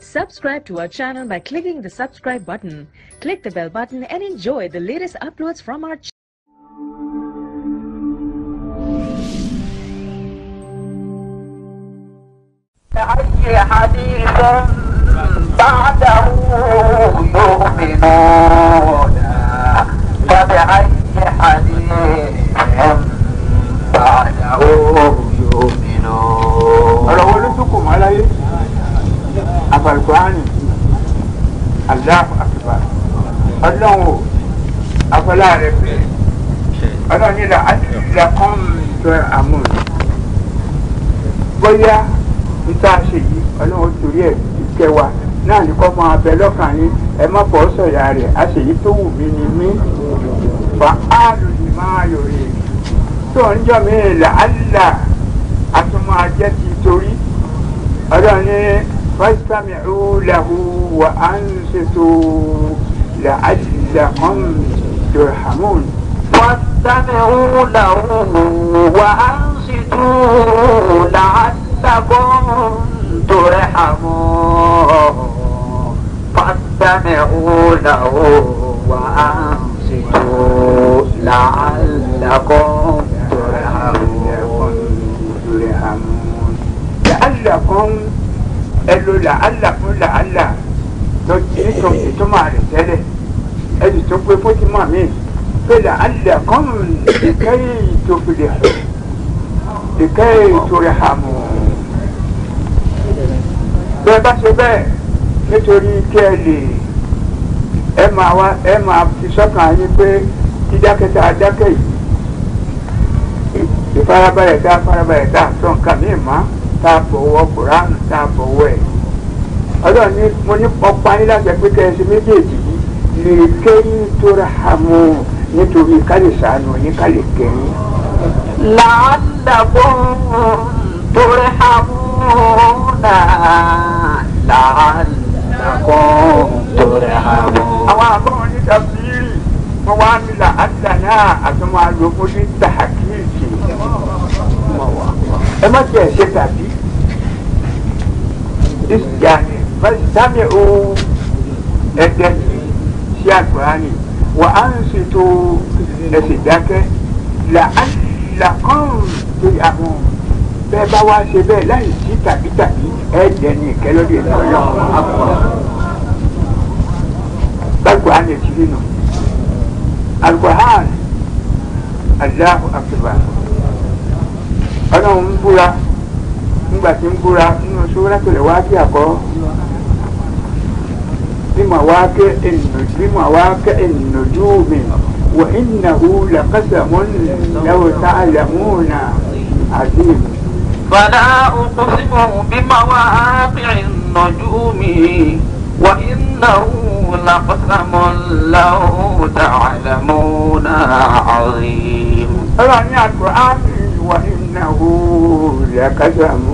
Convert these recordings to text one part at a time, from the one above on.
Subscribe to our channel by clicking the subscribe button. Click the bell button and enjoy the latest uploads from our channel. أي حديث بعده يؤمنون فبأي حديث بعده يؤمنون ọ̀rọ̀ wo ló tún kù mọ́ láyé àfàlùkùránì aláàfù àfìbà ọlọ́run o afọlá rẹ pé ọlọ́run nílò àtìlá kan tó àmúl bóyá níta ṣe yìí ọlọ́run torí ẹ̀ kẹwàá náà ní kọ́ máa bẹ lọ́kàn yín ẹ má bọ́ sọ̀yà rẹ̀ àṣeyí tó wù mí ni mí fa áàlù ni máa yòrè tó ń jọ mí là á là àtúmọ̀ ajẹ́ ti torí ọlọ́run ní fásitàmìlú lahu wa ansitu la'allakum turhamun. واستمعوا له وأنصتوا لعلكم ترحمون فاستمعوا له وأنصتوا لعلكم ترحمون turhamun. la'allakum ẹlò la'allakum la'alla lọ nítorí ìtumọ̀ rẹ̀ tẹ́lẹ̀ ẹ̀sì tó pé fótìmọ̀ mi pé la'allakum ìkẹyì tó fi lè hù ìkẹyì turhamun. bẹ́ẹ̀ bá ṣe bẹ́ẹ̀ nítorí kí ẹ lè ẹ máa wá ẹ máa fi sọ́kàn yín pé dídákẹ́ta adákẹ́ yìí ìfarabalẹ̀ tá a farabalẹ̀ tá a sọ nǹkan míì mọ́ tá a bọ̀wọ̀ kùránù tá a bọ̀wọ̀ ẹ̀. ọlọ́run ní mo ní ọ̀pá yín láti pé kẹ́sì méjèèjì yìí lè kéyìn tó ra hàmù nítorí ká lè sànù yín ká lè kẹ́yìn. لعلكم ترحمون لعلكم ترحمون àwọn àbọ̀wọ̀n ní tàbíìrì wọ́n wá nílà àdànà àtúmọ̀ àlòkù ní tàkìrìkì. ẹ má tiẹ̀ ṣe tàbí. ìsìyàní fásitàmì o ẹ̀dẹ̀ sí àgbáyé wà á ń ṣètò ẹ̀sìn dákẹ́ làkàn lórí àwọn bẹ́ẹ̀ bá wá ṣe bẹ́ẹ̀ láì sí tàbí tàbí ẹ̀ẹ́dẹ̀ ní ìkẹ́lódì ìtọ́jú àpò alquran ya ci nínú alquran Allahu akbar ọlọ́run ń búra nígbà tí ń búra nínú suratul Waqi'a àkọ́ بمواقع النجوم وإنه لقسم لو تعلمون عظيم فلا أقسم بمواقع النجوم وإنه لقسم لو تعلمون عظيم ọlọ́run ní àkùrán wà ìnáwó lẹ́kàtàmù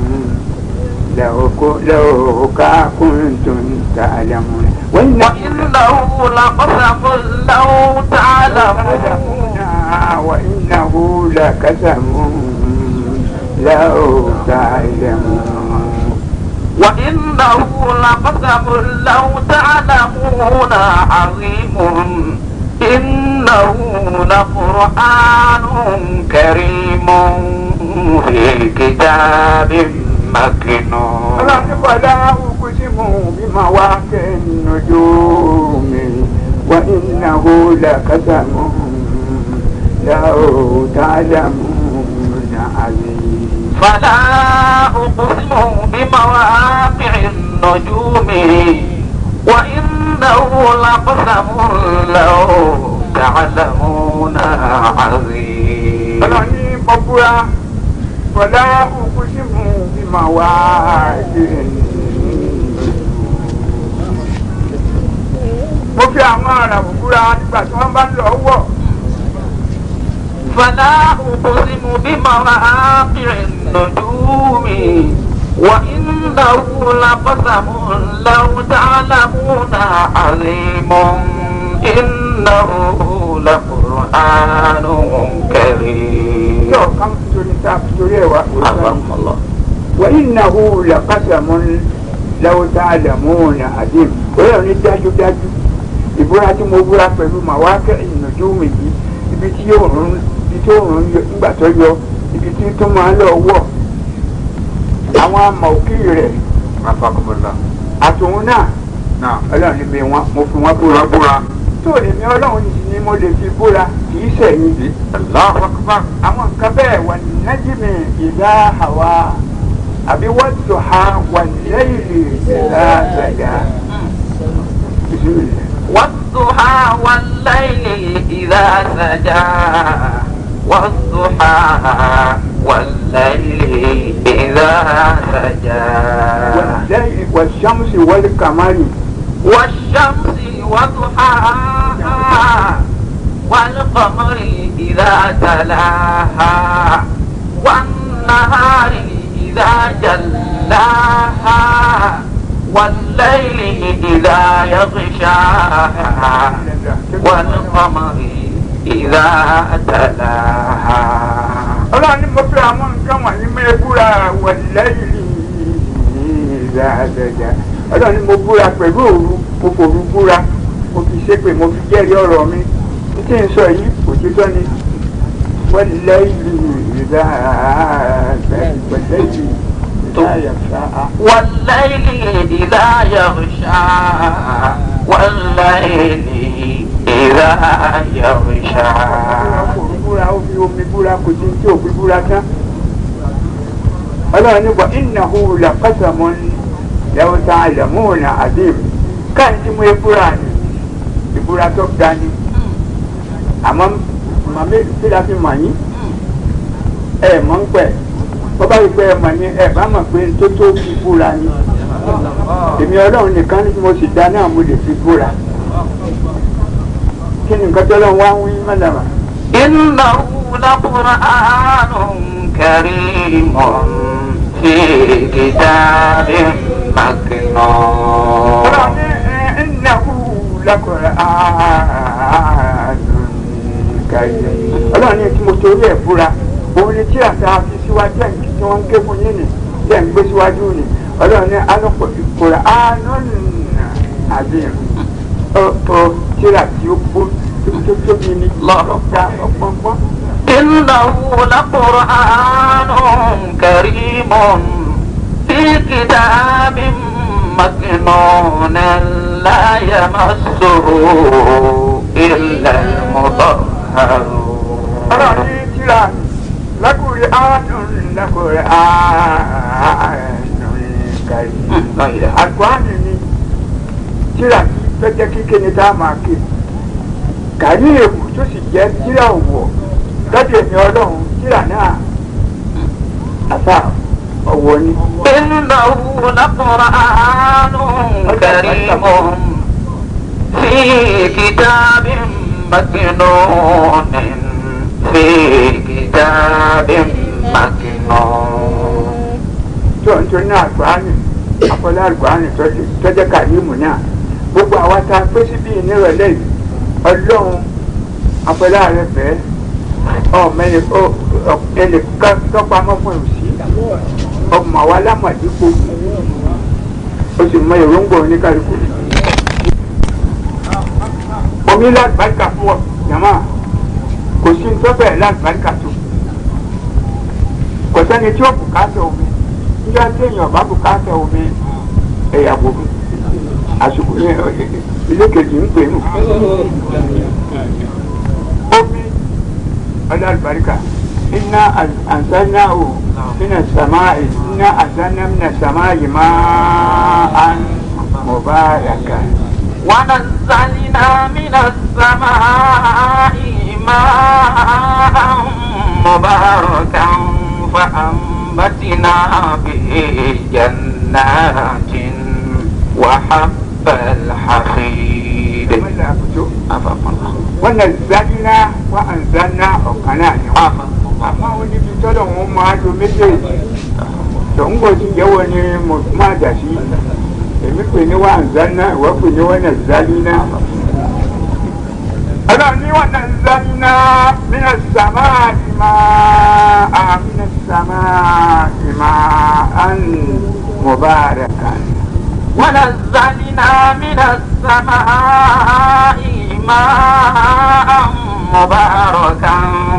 lẹ́ọ̀ká kúntùn tààlàmù. وإنه لقسم لو تعلمون وإنه لقسم لو تعلمون وإنه لقسم لو تعلمون عظيم إنه لقرآن كريم في كتاب مكنون ọlọ́run ní bọ́lá uqsimu bimawaqi'in nujumi wa innahu laqasamun law ta'lamuna 'azim. فلا أقسم بمواقع النجوم وإنه لقسم لو تعلمون عظيم ọlọ́run ní bọ́búra bọ́lá uqsimu bimawaqi'in mo fi àwọn ará búra nígbà tí wọ́n bá ń lọ wọ̀ فلا أقسم بمواقع النجوم وإنه لقسم لو تعلمون عظيم إنه لقرآن كريم yóò kàn torí ta torí ẹ̀ wá. الله wa innahu laqasamun lẹ́wọ́ tá a lẹ̀ mú òun àdé ọlọ́run ní dájúdájú ìbúra tí mo búra pẹ̀lú màwá kẹ́yìn ìnàjú mi yìí ibi tí yóò rún ibi tí yóò rún nígbà tó yọ ibi tí tó máa ń lọ wọ̀ àwọn amọ̀kí rẹ̀ afakumula àtòun náà náà ọlọ́run ní bí wọn mo fi wọn búra búra tó èmi ọlọ́run ní ni mo lè fi búra kì í sẹ̀yìn sí Allahu akbar àwọn nǹkan bẹ́ẹ̀ wà nájìmì ìlà àwa àbí wọ́n tó ha wà lẹ́yìn ìlà àgbàdà. والضحى والليل إذا سجى والضحى والليل إذا سجى والليل والشمس والقمر والشمس وضحاها والقمر إذا تلاها والنهار إذا جلاها والليل إذا يغشاها والقمر إذا تلاها ọlọ́run ní mo fi àwọn nǹkan wọ̀nyí mẹ́rin búra wà lẹ́yìn ìlà àgbàdà ọlọ́run ní mo búra pẹ̀lú òru mo fòru búra mo fi ṣépè mo fi jẹ́rìí ọ̀rọ̀ mi títí ń sọ yìí òtítọ́ ni wọ́n lẹ́yìn ìlà àgbàdà lẹ́yìn ìlà àyàfà. والليل إذا يغشى والليل إذا يغشى òru búra ó fi omi búra kò sí tí òfin búra tán ọlọ́run ní bọ̀ ìnáwó làkàtàmọ́ ní lẹ́wọ́ tá a lẹ̀ mú ọ̀nà àdéhùn káyọ̀ tí mo yẹ búra ni ìbúra tó ga ni àmọ́ màmí tí la fi mọ̀ yín ẹ mọ̀ ń pẹ̀ bọ́ bá yìí pé ẹ mọ̀ ní ẹ bá mọ̀ pé tó tó fi búra ni èmi ọlọ́run nìkan ní mo sì dá náà mo lè fi búra kí ni nǹkan tó lọ́n wá ń wí mọ́lẹ́mà. إنه لقرآن كريم في كتاب مكنون إنه لقرآن كريم ọlọ́run ní tí mo torí ẹ̀ búra òun ni tí àṣà fi síwájú ẹ̀ tí wọ́n ń ké fún yín ni tí ẹ̀ ń gbé síwájú ni ọlọ́run ní alọ́pọ̀ ìkóra ánọ́nù àbíyàn ó ó tíra tí ó kó tó tóbi ní lọ́ọ̀ká ọ̀pọ̀npọ̀n. إنه لقرآن كريم في كتاب مكنون لا يمسه إلا المطهرون ọlọ́run ní tíra lákùrẹ́ ánọ́nù lákùrẹ́ ánọ́nù kàrí. àgbáàní ni tíra tó jẹ́ kíké ni tá a máa ké kàrí èwù tó sì jẹ́ tíra òwò lọ́dọ̀ èmi ọlọ́run tíra náà àṣà ọ̀wọ́ ni. إنه لقرآن كريم في كتاب مكنون في كتاب مكنون tó ń torí náà àgbáàní àfọlá àgbáàní tó jẹ́ kàrímù náà gbogbo àwa tá a pé síbí nírọ̀lẹ́ yìí ọlọ́run àfọlá rẹ fẹ́ ọmọ ẹni ẹni tọ́pamọ́ fún òsì ọmọ àwa lámàdínkù o sì mọ èròǹgbà oníkàlùkù omi lágbàdìkà fún ọ yàmá kò sí ntọ́fẹ̀ lágbàdìkà tó kò sẹ́ni tí ó bùkátà omi nígbà tí èèyàn bá bùkátà omi ẹ̀yà gbogbo àsìkò yẹn ilé kejì ń pè nù omi ọlọ́ àlùbáríkà iná àǹsáná o nínú sàmá iná àǹsáná nínú sàmá yìí máa ń mọ̀ bá yàgà. ونزلنا من السماء ماء مباركا فأنبتنا به جنات وحب الحصيد أفهم الله wannan zanna wa an zanna ọ̀kan náà ni wọ́n. أفهم الله àmọ́ àwọn níbi tọ́lọ̀ wọn máa lo méjèèjì tó ń gbòdì jẹ́wọ́ ni mo máa dà sí èmi pè ní wa ń zanna ìwọ pè ní wọn náà zanna. ọlọ́run ní wọn náà zanna mina sàmá ìmá mina sàmá ìmá an mubarakan ونزلنا من السماء ماء مباركا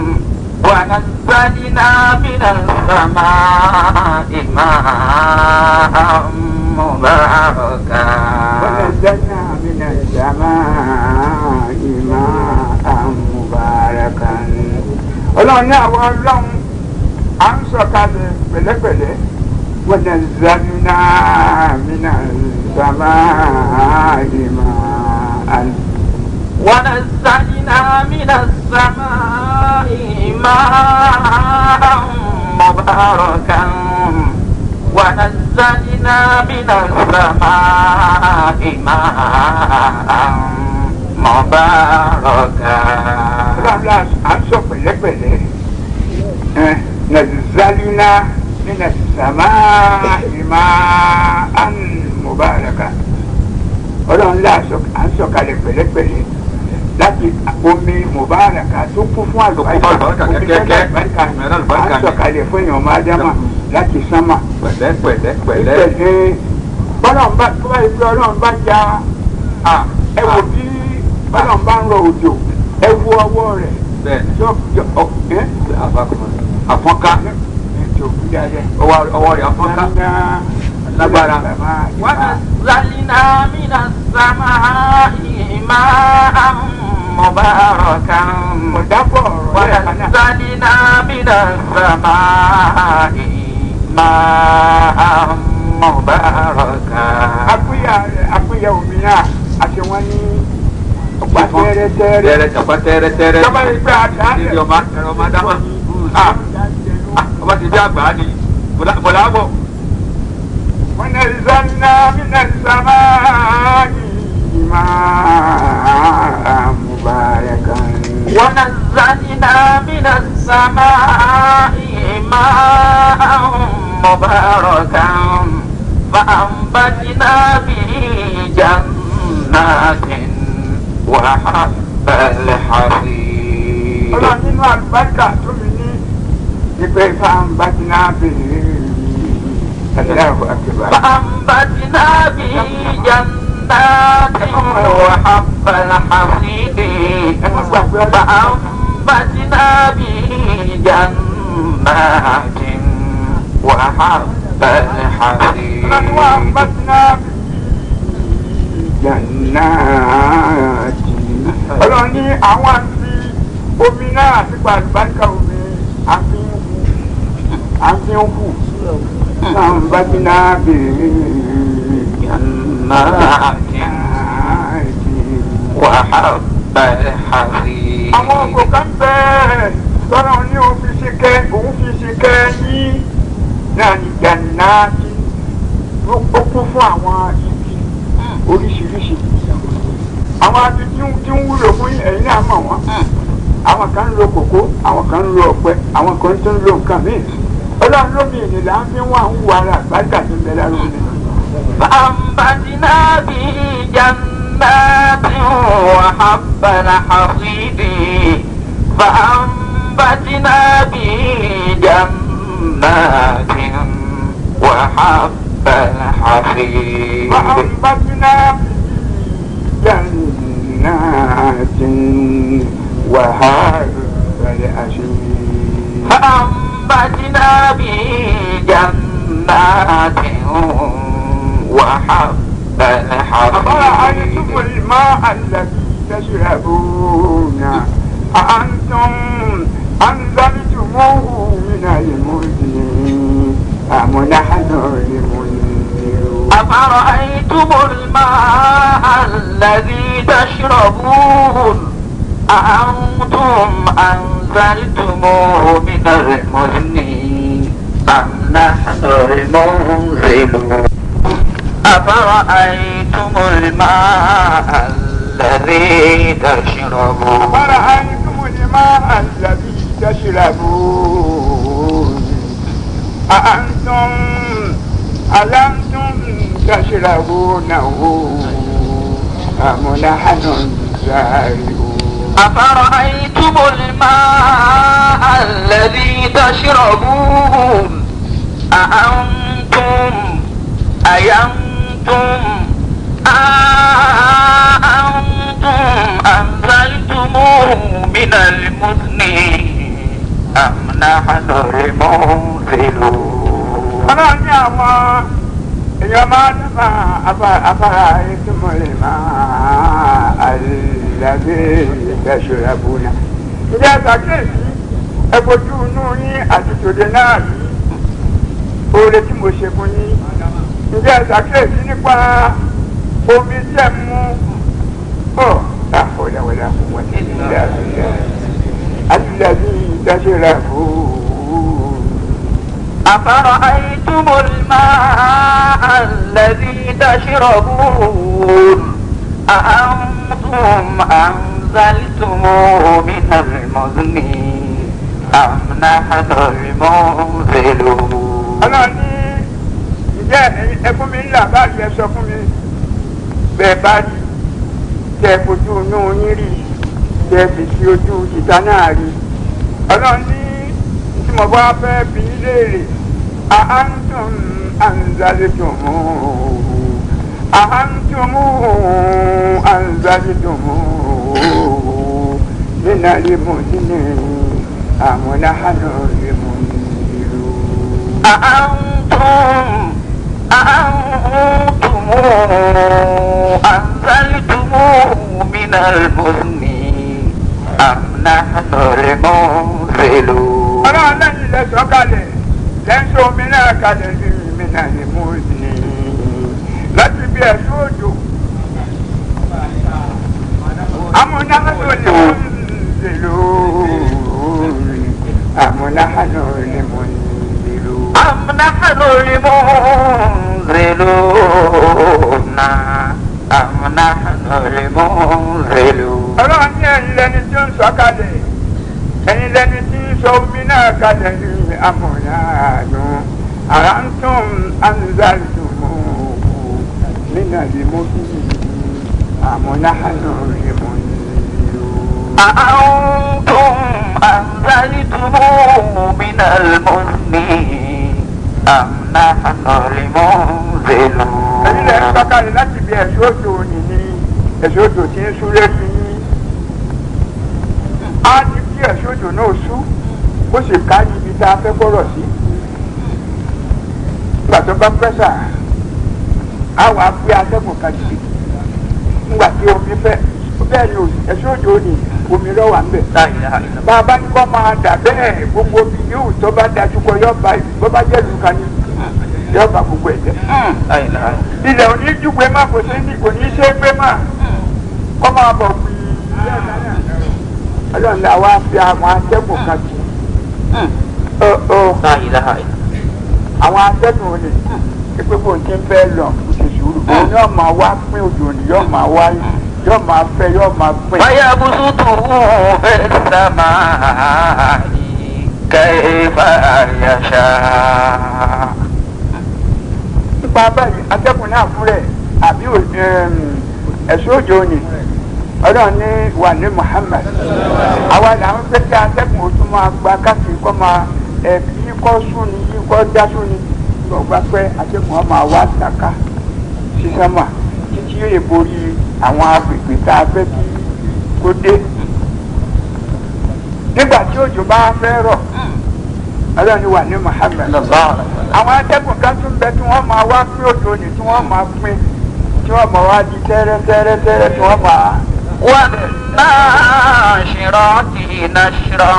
ونزلنا من السماء ماء مباركا ونزلنا من السماء ماء مباركا ọlọ́run ní àwọn ọlọ́run à ń sọ̀kalẹ̀ pẹ̀lẹ́pẹ̀lẹ́ ونزلنا من السماء ماء ونزلنا من السماء ماء مباركا ونزلنا من السماء ماء مباركا ọlọ́run à ń sọ pẹ̀lẹ́pẹ̀lẹ́ ẹ̀ nàzàlínà nínú sàmáà máa ń mubaraka ọlọ́run là à ń sọ̀kalẹ̀ pẹ̀lẹ́pẹ̀lẹ́ láti omi mubaraka tó kún fún àlùbáríkà àlùbáríkà omi tó ní kẹ́kẹ́. àlùbáríkà Ẹ̀rọ àlùbáríkà à ń ni. sọ̀kalẹ̀ fún èèyàn máa dámà láti sánmà pẹ̀lẹ́ pẹ̀lẹ́ pẹ̀lẹ́. pẹ̀lẹ́ bọ́lọ́run bá tó bá yẹ pé ọlọ́run bá ja Ah, ẹ wò ah, bí bọ́lọ́run bá ń rọ òjò ẹ wo ọwọ́ rẹ̀ bẹ́ẹ̀ni yọ yọ ọ ẹ àfọkùnrin àfọ́nká ètò ìdájẹ́ ọwọ́ ọwọ́ rẹ̀ àfọ́nká lágbára. ونزلنا من السماء ماء مباركا ọ̀dàpọ̀ ọ̀rọ̀ rẹ̀ kan náà. ونزلنا من السماء ماء مباركا akúyà akúyà omi náà àti wọn ní ọgbà tẹ́rẹ́tẹ́rẹ́. tẹ́rẹ́ tọ̀pọ̀ tẹ́rẹ́ tẹ́rẹ́. Tọ́ba yìí pé àdá Níbi ọmọ ẹ̀rọ ọmọ dámà. Ah, ah, ọba ti dé àgbà ni bọ̀lá bọ̀. ونزلنا من السماء ماء مباركا ونزلنا من السماء ماء مباركا فأنبتنا به جنات وحب الحصيد ọlọ́run nínú àlùbáríkà tó mi ní ìpè fáńbà tí náà bèrè ẹ̀dáàbò àkèbà. فأنبتنا به جنات وحب الحصيد فأنبتنا به جنات وحب الحصيد ọlọ́run wà ń bá tí náà jannati. ọlọ́run ní àwọn àti omi náà àti gba àlùbáríkà omi àfihàn àfihàn hù fáńbà tí náà bèrè جنات وحب الحصيد àwọn ọkọ̀ kan bẹ́ẹ̀ tọ́lá ní òun fi ṣe kẹ́ òun fi ṣe kẹ́ yín náà ní jannati ó kún fún àwọn igi oríṣiríṣi àwọn agi tí ń tí ń wúlò fún yín ẹ̀yin náà mọ̀ wọ́n àwọn kan ń lo kòkó àwọn kan ń lo ọ̀pẹ àwọn kan tó ń lo nǹkan míì ọlọ́run lómi ìnìlá ń fi wọ́n àwọn wàrà àgbàdà tó ń bẹ lára omi. فأنبتنا به جنات وحب الحصيد فأنبتنا به جنات وحب الحصيد فأنبتنا جنات وحب الأشياء فأنبتنا به جنات وحب أفرأيتم الحصيد الماء الذي تشربون أأنتم أنزلتموه من المزن أم نحن المنزلون أفرأيتم الماء الذي تشربون أأنتم أنزلتموه من المزن أم نحن المنزلون أفرأيتم الماء الذي تشربون أفرأيتم الماء الذي تشربون أأنتم ألمتم تشربونه أم نحن الزارعون أفرأيتم الماء الذي تشربون أأنتم أينتم نحن المنزلون ọlọ́run ní àwọn èèyàn máa ń fa afárá ìtumọ̀lẹ̀ máa àlàbí ìdẹ́sọ̀rọ̀ àbúnà. ìdí àtàkìyèsí ẹ̀bùjú inú yín àti tòde náà rí oore tí mo ṣe fún yín. ìdí àtàkìyèsí nípa omi tí ẹ̀ mú ọ̀ àfọ̀lẹ́wọ̀lẹ́ àfọwọ́ ní ilé àbíyá àlàbí ìdẹ́sọ̀rọ̀ àbúnà. أفرأيتم الماء الذي تشربون أأنتم أنزلتموه من المزن أم نحن المنزلون ọlọ́run ní ìjẹ́ ẹkún mi ńlá báyìí ẹ sọ fún mi bẹ́ẹ̀ bá rí tẹ fojú inú yín rí tẹ fi sí ojú ìta náà rí ọlọ́run ní tí mo bá fẹ́ bí í léèrè àhántùm àǹzálẹ́tùmù àhántùm àǹzálẹ́tùmù nínú àlẹ́mọ̀ nínú àwọn náhánà lẹ́mọ̀ nílùú. أأنتم أأنتم أنزلتموه من المزن أم نحن المنزلون ọlọ́run lẹ́yìn ilẹ̀ sọ́kalẹ̀ lẹ́ńsọ omi náà kalẹ̀ ní mi náà ní mú ní láti bí ẹ̀sùn òjò. amúnáhánú ni mo ń lò amúnáhánú ni mo ń lò. أم نحن المنزلون أم نحن المنزلون ọlọ́run ní ẹ̀yin lẹni tí ó ń sọ́kalẹ̀ ẹ̀yin lẹni tí ń sọ omi náà kalẹ̀ ní amúnáhánú àrántún anzaltumu nínú àlèmọ́bí amúnáhánú ni mo ń lò. أأنتم أنزلتموه من المزن أم نحن المنزلون ẹ̀yin lẹ ń sọ̀kalẹ̀ láti bí ẹ̀sọ́ òjò òní ní ẹ̀sọ́ òjò tí ń súré sí yín á ní kí ẹ̀sọ́ òjò náà sú ó sì ká ibi tá a fẹ́ gbọ́rọ̀ sí nígbà tó bá pẹ́sà á wàá gbé atẹ́gùn kan jì nígbà tí omi fẹ́ bẹ́ẹ̀ ni ẹ̀sọ́ òjò òní omi lọ́wọ́ à ń bẹ̀ لا إله إلا الله bá a bá ní kọ́ máa dà bẹ́ẹ̀ gbogbo omi yóò tó bá dájú kọ yọ bá bó bá jẹ́ ìlú kan ní yọ bá gbogbo ẹ̀ jẹ́ لا إله إلا الله ilẹ̀ òní júgbe má kò sí ní kò ní ṣe é gbé má kọ́ máa bọ̀ pé ọlọ́run la wá fi àwọn atẹ́gùn kan jù ó ó لا إله إلا الله àwọn atẹ́gùn olè pé kò tí ń fẹ́ lọ kò sì sùúrù òun yóò máa wá pín òjò ní yóò máa wá yóò máa fẹ́ yóò máa pín. فيبسطه في السماء كيف يشاء nípa báyìí atẹ́gùn náà fún rẹ̀ àbí ẹ̀sùn òjò ni ọlọ́run ní wà ní Muhammad àwa làwọn fẹ́ kí atẹ́gùn òtún máa gba káàkiri kọ́ máa ẹ̀ yí kọ́ sún ni yí kọ́ já sún ni lọ́gbà pẹ́ atẹ́gùn ọ̀ máa wá tàka sísánmà títí yóò borí àwọn agbègbè tá a fẹ́ kí kó dé nígbà tí òjò bá fẹ́ rọ̀ ọlọ́run ní wà ní Muhammad àwọn atẹ́gùn kan tún bẹ tí wọ́n máa wá pín òjò ní tí wọ́n máa pín tí wọ́n máa wá di tẹ́rẹ́tẹ́rẹ́tẹ́rẹ́ tí wọ́n máa. والناشرات نشرا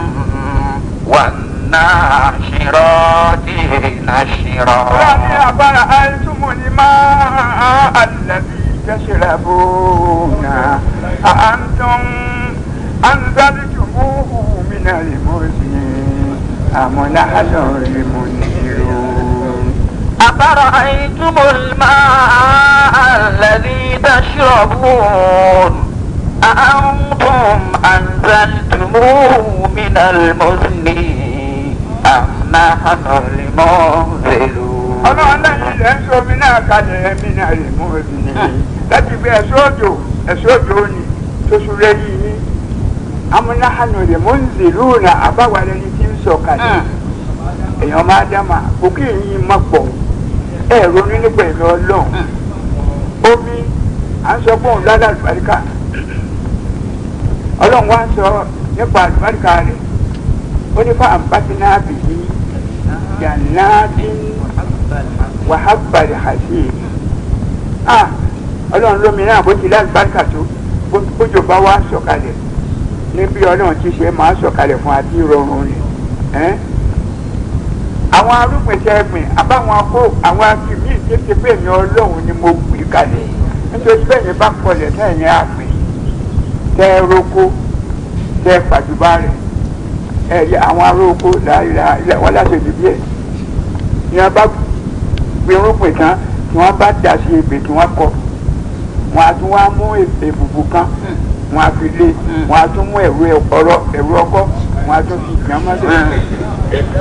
والناشرات نشرا ọlọ́run ní àbára àìsùnmù ni máa àlàbí tẹ̀sílábùnà àǹtọ̀n àǹdálítùmùhù mìíràn lè mọ̀ sí àmọ́lá àlọ́ lè mọ̀ nílò. أفرأيتم الماء الذي تشربون أأنتم أنزلتموه من المزن أم نحن المنزلون ọlọ́run lẹ́yìn ilẹ̀ ń sọmi náà kalẹ̀ ẹ̀mí náà lè mú ẹbí ni láti fi ẹ̀sọ́ òjò ẹ̀sọ́ òjò ni tó súré yìí ní amúnáhánù lè mú ń zèlú na àbáwá lẹni tí ń sọ kalẹ̀ èèyàn máa dáma òkè yìí má pọ̀ ẹ̀ ronú nípa ìlú ọlọ́run omi à ń sọ fún òun ládàá àlùbáríkà ọlọ́run wá ń sọ nípa àlùbáríkà rẹ̀ ó ní fáwọn bátínà bìí jàǹnàtìn wàhábàlì hàṣì ah ọlọ́run lómi náà bó ti lágbàkà tó bó- bójú bá wá sọ̀kalẹ̀ níbi ọlọ́run ti ṣe máa sọ̀kalẹ̀ fún àti ìrọ̀rùn ni ẹ́n. àwọn arúgbìn tẹ gbìn àbáwọn akó àwọn akíní tètè pé mi ọlọ́run ni mo gbìn kalẹ̀ nítorí bẹ́ẹ̀ ni bá kọlẹ̀ tẹ̀yìn àgbìn tẹ roko tẹ pàdùbà rẹ̀ ẹ̀rí àwọn aróko láìláì wọ́n láṣẹ̀jù díẹ̀ ní wọ́n bá gbin irúgbìn tán tí wọ́n bá dà sí ebè tí wọ́n kọ wọ́n á tún wá mú èbùbù kan wọ́n á fi lé wọ́n á tún mú ẹ̀rọ ọ̀rọ̀ ẹ̀rọ ọkọ́ wọ́n á tún fi gbìyànjú mọ́lẹ̀.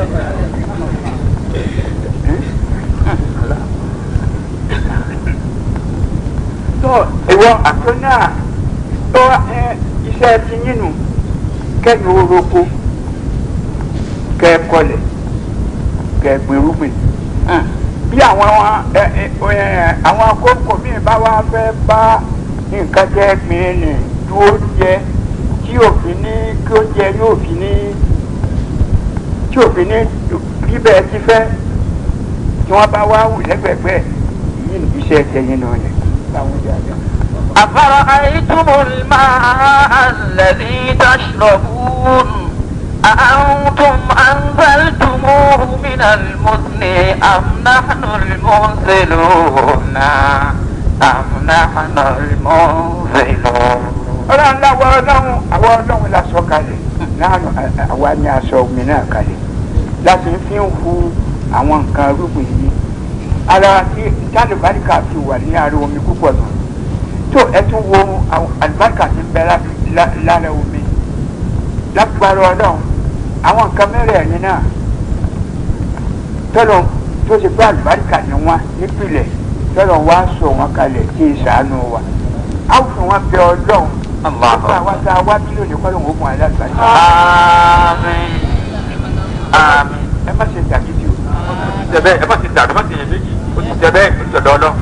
tó ìwọ àtúnyà tó ẹ, iṣẹ́ ti yín nù kẹ́yìn oroko kẹ́ ẹ kọlẹ̀ kẹ́ ẹ gbin irúgbìn bí àwọn ẹ, ẹ, ẹ, àwọn akókò míì bá wá fẹ́ bá nǹkan jẹ́ gbìn ní dúró jẹ tí òfin ní kí ó jẹ ní òfin ní tí òfin ní bí bẹ́ẹ̀ ti fẹ́ tí wọ́n bá wá wù lẹ́gbẹ̀gbẹ́ yìí ní iṣẹ́ tẹ̀yìn náà ni. Báwo ni a jẹ́? أفرأيتم الماء الذي تشربون أأنتم أنزلتموه من المزن أم نحن المنزلون أم نحن المنزلون ọlọ́run láwọ ọlọ́run àwọn ọlọ́run la sọ kalẹ̀ láàánú àwa ni a sọ omi náà kalẹ̀ láti fi ń hu àwọn nǹkan rúgbìn yìí ara tí tálíbáríkà fi wà ní ara omi púpọ̀ nù tó ẹ tún wo àwọn àlùbáríkà ti bẹ lá- lá- lára omi lágbára ọlọ́run àwọn nǹkan mẹ́rẹ̀ẹ̀rin náà tọ́lọ̀ tó ṣe pé àlùbáríkà ni wọ́n nípìnlẹ̀ tọ́lọ̀ wá sọ wọn kalẹ̀ kí ìṣàánú wa á fún wọn bẹ ọlọ́run الله gbogbo àwọn tá a wá bí lónìí kọ́ ló ń wò fún alágbàáyé آمين آمين ẹ má ṣe dàgídì o jẹbẹ ẹ má ti dàrú má ti yẹ méjì ó ti jẹbẹ ó ti jọdọ ọlọ.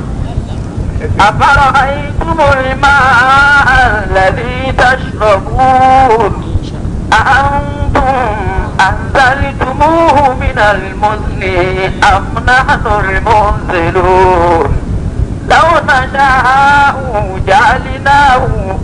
أفرأيتم الماء الذي تشربون أأنتم أنزلتموه من المزن أم نحن المنزلون لو نشاء جعلناه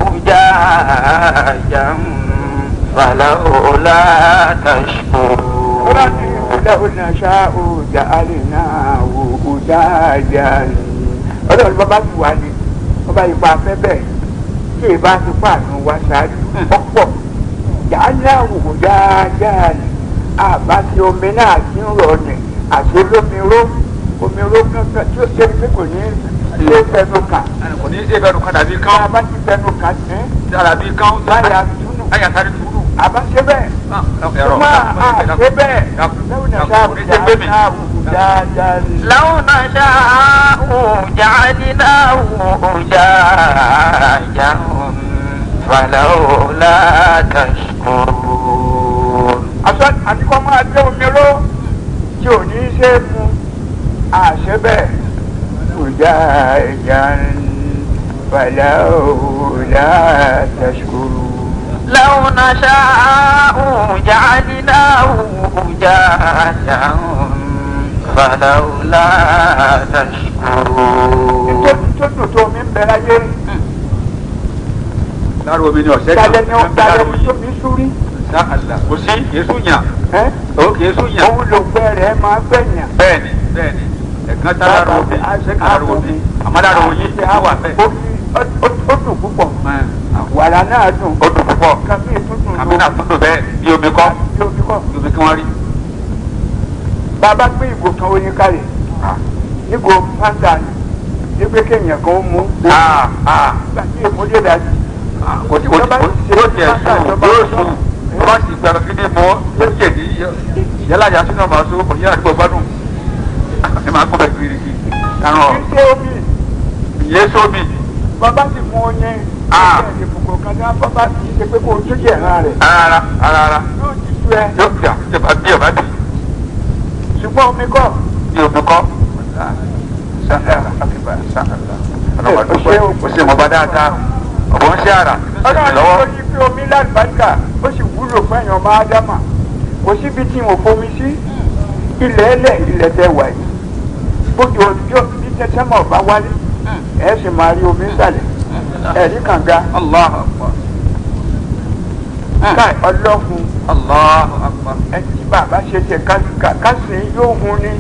أجاجا فلولا تشكرون ọlọ́run náà ṣá o jà á lè náà wò ó dáadáa ni ọlọ́run bàbá ti wà ní ọba ìpa afẹ́ bẹ́ẹ̀ tí ìbá ti pààrọ̀ wá ṣáájú ọ̀pọ̀ jà á náà wò ó dáadáa ni àbá ti omi náà ti ń rọ̀ ní àti olómi ró omi ró kankan tí ó ṣe pé kò ní ṣe fẹnu kàn kò ní í ṣe bẹnu kan dàbí tí kán a bá ti fẹnu kàn ní dàbí kán láyà túnú àyà sáré túrú. àbá ṣe bẹ́ẹ̀. ẹ̀rọ Ṣùgbọ́n àṣẹ bẹ́ẹ̀ lẹ́wọ̀n náà ṣáà kò ní í ṣe gbé mi. náà wò dáadáa ni. لو نشاء جعلناه أجاجا فلولا تشكرون aṣọ àtikọ́ máa jẹ́ omi ró tí ò ní í ṣe é fún àṣẹ bẹ́ẹ̀ kò já ẹja fàlà òòlà tẹ̀síkúrú. لو نشاء جعلناه أجاجا فلولا تشكرون tó dùn tó omi ń bẹ láyé lára omi ni ọ̀sẹ̀ dalẹ̀ ni ó lára dalẹ̀ omi ni tó fi súrí sáàlà kò sí èso yàn ẹ́ ó kì í sún yàn. òun ló gbẹ rẹ̀ máa gbẹ̀yàn. bẹ́ẹ̀ni bẹ́ẹ̀ni ẹ̀kan tá lára omi ṣé kà lára omi àmọ́ lára oyin ti á wà bẹ́ẹ̀. Ó- ó ó dùn púpọ̀ wàrà náà dùn ó dùn púpọ̀ kàmí tuntun àmì náà tó dùn bẹ́ẹ̀ bí omi kọ́ yóò fi kọ́. bí omi kí wọ́n rí. bàbá gbé ìgò kan oyin kalẹ̀ nígò fanta ni nígbè kéèyàn kan ó mú Ah, ah, gbà tí èmo lè dájú. ah, kò tí kò tí kò tí yóò tiẹ̀ sùn yóò sùn bá sì gbàgbé gidi mọ́ yóò jẹ̀ ní yálà yà sínú ọmọ àṣọ kò ní àdúgbò gbádùn ẹ máa kọ́ bẹ́ẹ̀ kiri kiri kárọ̀ kí ṣe omi ìyẹn sómi bàbá sì mú oyin. Ah. bẹ́ẹ̀ ni kòkòrò kan ní bàbá kì í ṣe pé kó o tún jẹ̀ ẹ̀ràn rẹ̀ rárá rárá yóò ti tú ẹ yóò jà jẹba bí ọba bì ṣùgbọ́n omi kọ́. bí omi kọ́. ó ṣe mọ̀ bá dáadáa ọ̀bọ̀ ń ṣe àrà ó ṣe ọlọ́run lọ́wọ́. tó yí pé omi lálùbáríkà ó sì wúlò fún ẹ̀yàn ọmọ ádámà kò síbi tí mo fomi sí ilẹ̀ ẹlẹ̀ ilẹ̀ tẹ wà yìí bójú ọjọ́ bí tẹ́tẹ́mọ̀ bá wálé ẹ̀ sì máa rí omi sàlẹ̀ ẹ̀rí kànga Allahu akbar. káì ọlọ́fun Allahu akbar. ẹtí bàbá ṣe tẹ kásìn yóò hun ni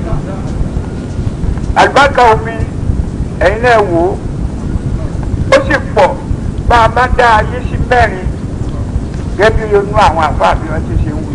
àlùbáríkà omi ẹ̀yin náà wò ó ó sì pọ̀ bá a bá dá ayé sí mẹ́rin gẹ́gẹ́ bí inú àwọn àfáà bí wọ́n ti ṣe ń wí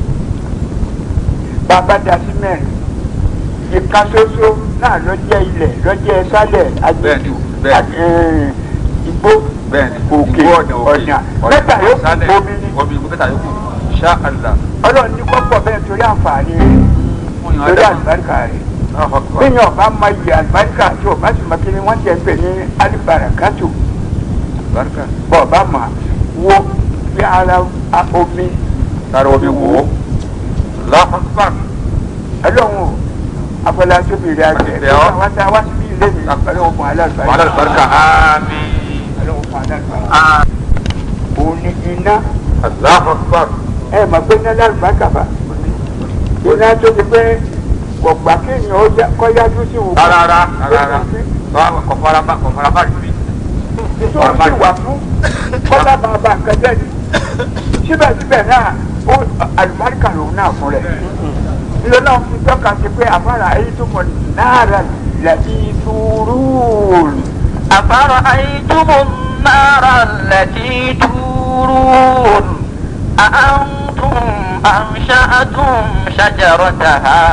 bá a bá dá sí mẹ́rin ìka ṣoṣo náà ló jẹ́ ilẹ̀ ló jẹ́ sálẹ̀ Bẹ́ẹ̀ni o, bẹ́ẹ̀ni. agbègbè igbó bẹ́ẹ̀ni òkè ìgbó ọ̀nà mẹ́ta yóò sálẹ̀, omi ni omi mẹ́ta yóò kù ṣá àlá. ọlọ́run ní kọ́pọ̀ bẹ́ẹ̀ torí àǹfààní rẹ̀ fún yàn torí ádámà. àlùbáríkà rẹ̀ Allahu akbar. bẹ́ẹ̀ni ọba ma yẹ àlùbáríkà tí ọba sì ma kí ni wọ́n ti pè ní alibarakatu Barika. bọ́ ọba ma wo bí ara a- omi Tara omi wò ó. Allahu akbar. ọlọ́run o afọláṣẹ́bí rẹ̀ àjẹ́ Àṣẹ ọ́. wọ́n ta wá síbí ilé mi ọlọ́run fún Wàhálà alábàárikà barika. Àmín. ọlọ́run fún alábàárikà Àmín. òun ni iná Allahu akbar. ẹ mọ̀ pé iná lálùbáríkà bá iná tó ti pé kò gbà kéèyàn ó já- kọ́ yájú sí òun. Rárá rárá. Báwo kò fara bá kò fara bá rí mi. tó ń sì wà fún kọ́lá máa ba nǹkan jẹ́ ni síbẹ̀síbẹ̀ náà ó àlùbáríkà lòun náà fún rẹ̀ ilé náà fi tọ́ka sí pé àfàrà ayé tó mọ̀ náírà lẹ́bí túrúùn أفرأيتم النار التي تورون أأنتم أنشأتم شجرتها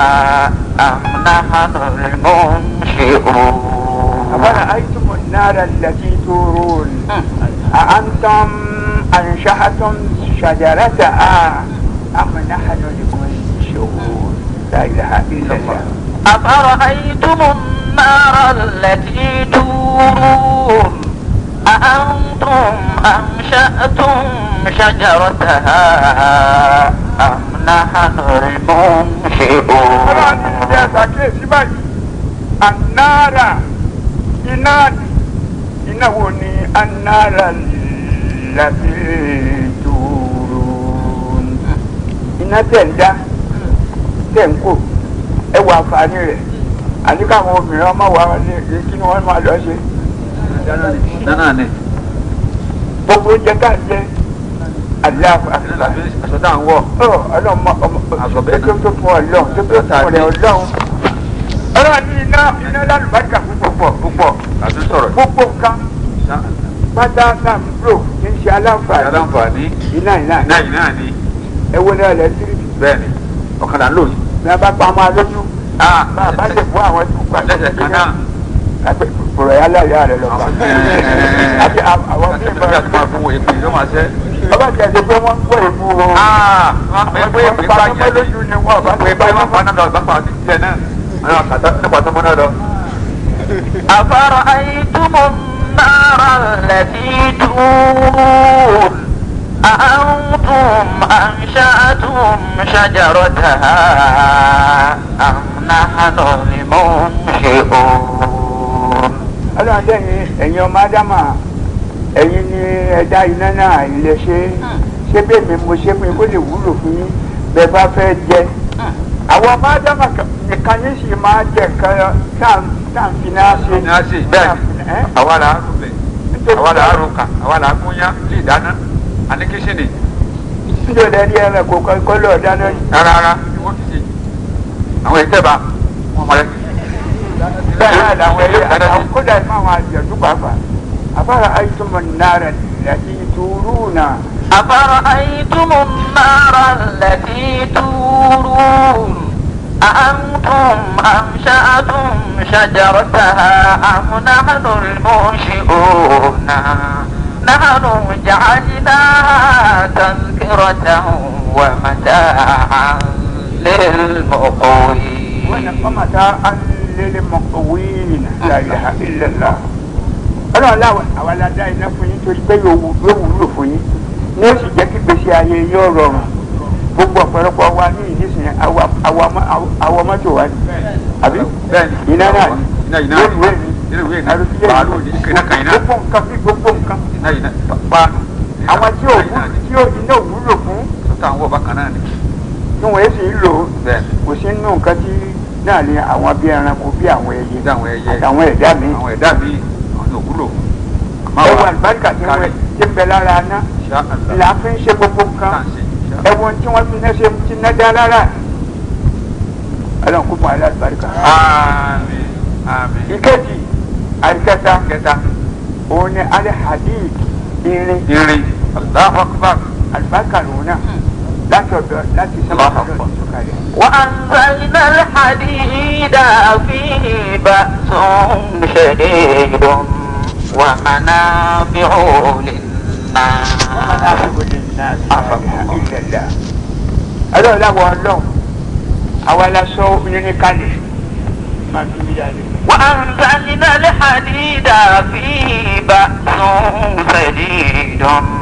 أم نحن المنشئون àfàrà ayé tó mọ̀ náírà lẹ́bí túrúùn àǹtọ́m àǹṣáhàtọ́m ṣàjàrẹ́tà á àmàlàhànà lẹ́kọ̀ọ́ ìṣòwò láìláha ìlẹ̀lẹ̀. أفرأيتم النار التي تورون أأنتم أنشأتم شجرتها أم نحن المنشئون ọlọ́run ní ìdí ẹ̀sà kíyèsí báyìí anára iná iná wo ni anára láti dúró iná tẹ̀ ń dá tẹ̀ ń kó ẹ wọ àǹfààní rẹ̀ àní káwọn obìnrin ọmọ wa ní kí ni wọ́n máa lọ ṣe Nánà ni. gbogbo oúnjẹ ká ń jẹ aláàfin Aṣọ tá à ń wọ̀. ọlọ́mọ ọmọ Àgọ́ bẹ́ẹ̀ tó tó fún ọlọ́run tó tó fún ọ̀rẹ́ ọlọ́run ọlọ́run ní iná iná lálùbáríkà púpọ̀ púpọ̀ Àti sọ̀rọ̀. gbogbo nǹkan pátá náà ń lò kí n ṣe aláǹfààní Aláǹfààní. iná iná Náà yìí náà ni. ẹ wo ní ẹlẹtíríkì Bẹ́ẹ̀ni. Ọ̀kadà ń lò yìí. bí wọ́n bá pa ọmọ alójú Ah, bá a bá lè fún àwọn tó gbà lẹ́sẹ̀ kan náà. pọ̀rọ̀ yà láyà rẹ̀ lọ́ba àti àwọn bí Àti àti máa fún wọn èpè ló máa ṣẹ́. ọba tí a ti pé wọ́n ń gbọ́ èmú wọn. Ah, wọ́n pè é pé èpè bá yẹn ní. lójú ni wọ́n bá Pé pé wọ́n pa náà lọ bá pa àti tiẹ̀ náà. Àwọn àkàtà nípa tó mọ́ náà lọ. أفرأيتم النار التي تورون أأنتم أنشأتم شجرتها أم نحن المنشئون ọlọ́run dẹ́yìn ẹ̀yin ọmọ ádámà ẹ̀yin ni ẹ̀dá iná náà ilé ṣe ṣé bẹ́ẹ̀ mi mo ṣe fún yín kó lè wúlò fún yín bẹ́ẹ̀ bá fẹ́ jẹ. àwọn ọmọ ádámà nìkan yín sì máa jẹ nǹkan táǹfì náà ṣe. Ní a ṣe bẹ́ẹ̀ ni. Àwa là á rúbẹ̀. Àwa là á rúkà. Àwa là á gúnyán lè dáná. A ní kíṣìnì. níjọ́ lẹ́rí ẹ̀rọ kò kọ́ lọ́ọ̀ dáná yìí. Rárá rárá ni wọ́n ti ṣe. Àwọn ìtẹ́ba wọn mọ̀ lẹ́sìn. bẹ́ẹ̀ náà làwọn ẹ̀yẹ àtàwọn kódà ní àwọn àjẹ̀dú pàápàá. àfàrà àìsùnmọ̀ náírà láti túrú náà. أفرأيتم النار التي تورون أأنتم أنشأتم شجرتها أم نحن المنشئون نحن جعلناها تذكرة ومتاعا للمقوين ونقمتا للمقوين لا إله إلا الله ọlọ́run láwọn àwọn aládá iná fún yín torí pé yóò wúlò fún yín ní ó sì jẹ́ kí gbèsè ayé yóò rọrùn gbogbo ọ̀pọ̀lọpọ̀ wa ní ìdísìn àwọn mọ́tò wa ni àbí Bẹ́ẹ̀ni. iná náà ni Iná yìí náà ni. rélùwé ni Nínú ìwé ni. àrùsílẹ̀ Bàálù ni. Iná kan iná. gbogbo nǹkan bí gbogbo nǹkan Iná yìí náà. Páànù. àwọn tí ò wú- tí ò iná ò wúlò fún Sọ́tà àwọn ọba kan náà ni. tí wọ́n sì ń lò ó bẹ́ẹ̀ kò sí nínú nǹkan tí náà ní àwọn bí ẹranko bí àwọn ẹyẹ ní àwọn ẹyẹ àtàwọn ẹ̀dá mi àwọn ẹ̀dá mi àwọn òwúlò ẹwọ àlùbáríkà tí wọ́n ti ń bẹ lára aná ṣá àlá là á fi ń ṣe gbogbo nǹkan tá à ń ṣe ṣá. ẹwọ tí wọ́n fi ń ṣe ti ná dá lára ọlọ́run kó fún àlùbáríkà. àmín àmín. ìkejì àìkẹta kẹta òun ni alẹ́ hadid irin irin Allahu Akbar. àlùbáríkà lòun náà láti ọ̀dọ̀ láti sábà Allahu Akbar. lọ́dọ̀ sọ̀kalẹ̀. وأنزلنا الحديد فيه بأس شديد ومنافع للناس ọlọ́run láwọ ọlọ́run àwa la sọ irin kalẹ̀ máa fi mi yára. وأنزلنا الحديد فيه بأس شديد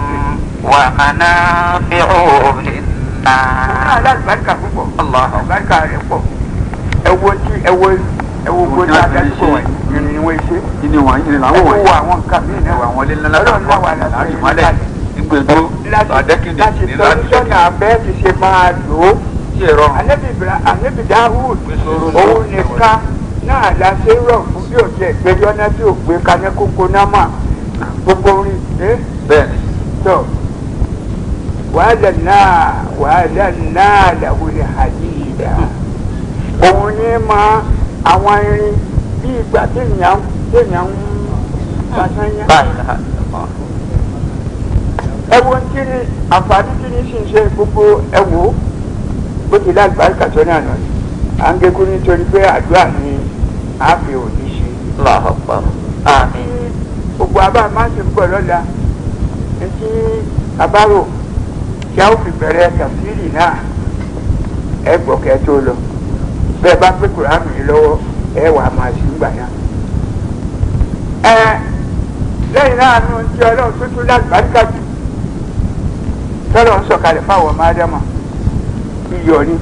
ومنافع náà للناس lálùbáríkà púpọ̀ Allah. àlùbáríkà rẹ̀ pọ̀ ẹwo tí ẹwo ẹwo gbóná adájúkọ̀ wọ̀nyí irin ni wọ́n ṣe kí ni wọ́n yìí làwọn ẹwo wọ̀nyí. wo àwọn nǹkan mí náà àwọn ilé ńlá ọlọ́run láwa la sọ láti irin mọ́lẹ̀ kalẹ̀ nígbèdó láti àdẹ́kìnì láti ní tọ́jú láti sọ́nà abẹ́ ti ṣe máa lò ó. tí èrò anabi ibra anabi dahud Gbèsòrò òun náà. nìkan náà la ṣe rọ fún bí o jẹ ìgbẹ́jọ́ náà tí o gbé kaná kókó náà mà gbogbo orin ẹ bẹ́ẹ̀ ni tọ wàhálà náà wàhálà náà làwùlẹ hadida òun ní ma àwọn irin bí ìgbà téèyàn téèyàn ń pàṣẹyà ẹwọ tí ni àǹfààní tí ni sì ń ṣe gbogbo ẹwọ bó ti lágbàáríkà tó náà nà à ń gẹkú nítorí pé àdúrà ni a fi òní ṣe. الله أكبر آمين gbogbo abá máa ń ṣe pọ̀ lọ́la etí abáró tí a ó fi bẹ̀rẹ̀ tàfírì náà ẹ gbọ́ kẹ́ tó lọ bẹ́ẹ̀ bá pé kùránù yìí lọ́wọ́ ẹ wà á máa ṣe ń gbà náà. ẹ lẹ́yìn náà nu ti ọlọ́run tó tún lágbàáríkà jù tọ́lọ̀ ń sọ̀kalẹ̀ fáwọn ọmọ ádámà iyọ̀ ni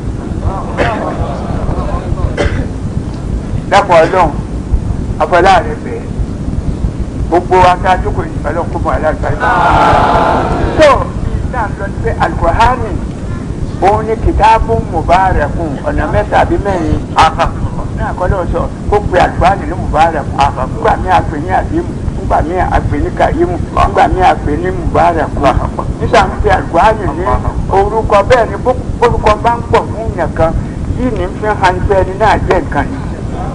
dápọ̀ ọlọ́run afọláàrẹ bẹ́ẹ̀ gbogbo aṣáájú kò ní ọlọ́run kó mọ alágbàáríkà. tó ìta lọ sí alukur'ani òun ni kìtàbù mubarakun ọ̀nà mẹ́ta àbí mẹ́rin náà kọ́ lọ́wọ́ sọ kó pe alukur'ani ní mubarakun nígbà míì àpè ní àdìmù nígbà míì àpè ní kàyímù nígbà míì àpè ní mubarakun nígbà míì pe alukur'ani ní orúkọ bẹ́ẹ̀ ni orúkọ bá ń pọ̀ fún yàn kan yìí ní fi hàn bẹ́ẹ̀ ni náà jẹ́ nǹkan ni.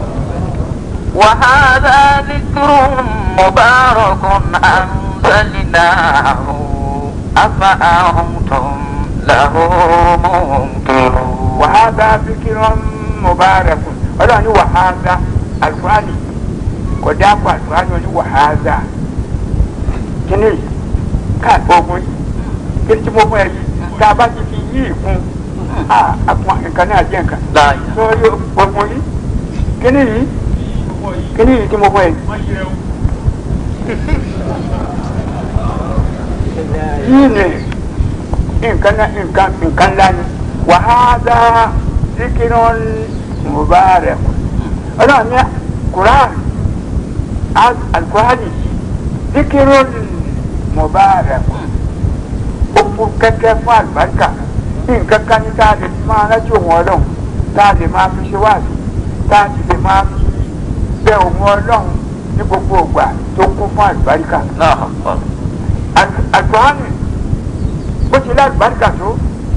وهذا ذكر مبارك أنزلناه أفأنتم له منكرون wàhálà fikiran mubarakun ọlọ́run ní wàhálà alukurani kò dáàbò alukurani ní wàhálà kíni ká ogun kíni tí mo fún ẹ yìí tá a bá ti fi yí ìkún a àpọn nǹkan náà jẹ nǹkan لا sọ́ọ́rí ogun yìí kíni yìí kíni yìí tí mo fún ẹ yìí. yìí ni nǹkan náà nǹkan nǹkan ńlá ni wàhálà zikiran mubarak ọlọ́run ní quran alukurani zikiran mubarak ó kú kẹ́kẹ́ fún àlùbáríkà nǹkan kan ní tá a lè máa rántí òun ọlọ́run tá a lè máa fi ṣe wáàsí tá a sì lè máa fi bẹ òun ọlọ́run ní gbogbo ìgbà tó kún fún àlùbáríkà لا أكبر àgbáhánì bó ti lágbàdìgà tó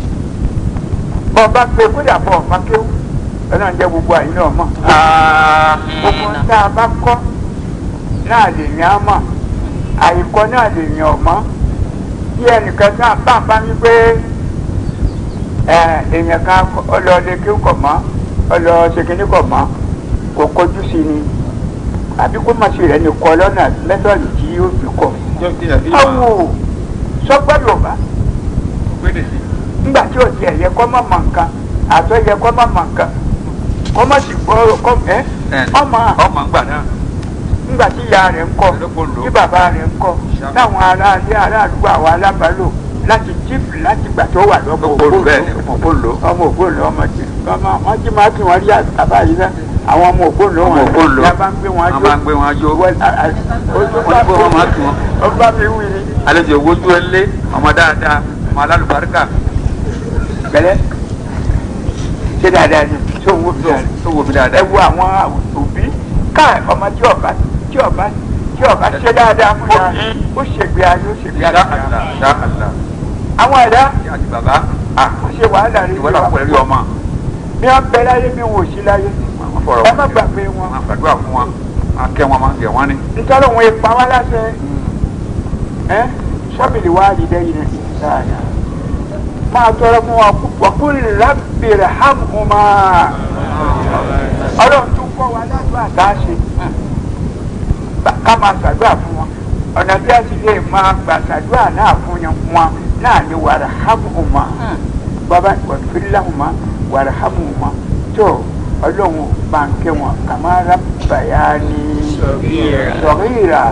ọba pé kódà bọ ọba kéwù ọlọ́run jẹ́ gbogbo àyìn náà mọ̀ gbogbo آمين tá a bá kọ́ náà lè yàn án mọ̀ àyíkọ́ náà lè yàn ọ́ mọ́ bí ẹnìkan náà bá ń bá mi pé ẹ èèyàn kan ọlọ́ọ̀dẹ kéwù kọ̀ mọ́ ọlọ́ọ̀ṣẹ̀kínní kọ̀ mọ́ kò kọjú sí ni àbí kó má ṣe rẹ̀ ní kọ́ lọ́nà mẹ́tọ́ọ̀lù tí yóò fi kọ̀ awo sọgbà yorùbá ńgbà tí o ti ẹ̀yẹ kọ́ mọ̀ mọ̀ nǹkan àtọ́ yẹ kọ́ mọ̀ mọ̀ nǹkan kọ́ mọ̀ sì gbọ́ kọ́ ẹ́ ọmọ ọmọ gbà náà ńgbà tí ìyá rẹ̀ ń kọ́ tí bàbá rẹ̀ ń kọ́ táwọn ará ilé ará àdúgbò àwọn alábàálò láti jíìpù láti gbà tó wà lọ́mọ gbogbo bẹ́ẹ̀ ni ọmọ ògbóǹlò ọmọ ògbóǹlò ọmọ tí ọmọ wọn jí máa kí wọn rí àbá yìí náà àwọn ọmọ ògbóǹlò ọmọ wọn ògbóǹlò ní a bá ń gbé wọn wọn máa ń gbé wọn jó wọ́n ojú wọ́n ní kó wọn máa kí wọn ọba mi wí ni àlejò wojú ẹlé ọmọ dáadáa ọmọ alálùbáríkà bẹ̀rẹ̀ ṣé dáadáa ni ṣé òun wò mí dáadáa tó wo mi ẹ dáadáa. wo àwọn òbí ká ọmọ tí ọba tí ọba tí ọba ṣe dáadáa fún ya ó ṣègbè ayé ó ṣègbè Insha ayé Allah, insha Allah. àwọn ẹ̀dá Ìyá àti bàbá ó ṣe wàhálà rẹ ìwọ náà pẹ̀lú ọmọ. bí wọ́n bẹ láyé bí wọ́n ò sí láyé Wọ́n fọ̀rọ̀ ẹ má gbàgbé wọn Wọ́n gbàdúrà fún wọn. Wọ́n kẹ́ wọn, wọ́n gẹ̀ wọ́n ní. nítorí òun ipa wá láṣẹ ẹ sọ́bìlì wá rí lẹ́yìn rẹ̀ sáàyà máa tọrọ fún wọn wọ́kùnrin lábẹ́rẹ̀ hàmùmá ọlọ́run tún kọ́ wa ládùúgbà tá a ṣe ká máa ṣàdúrà fún wọn ọ̀nà bí a ti lè máa gbà ṣàdúrà náà fún wọn náà ni wàrà hàmùmá bàbá wàfíìláhùmá wàrà hàmùmá tó ọlọ́run bá ń kẹ́ wọn kàmáà bàyá ní sọ̀rìrà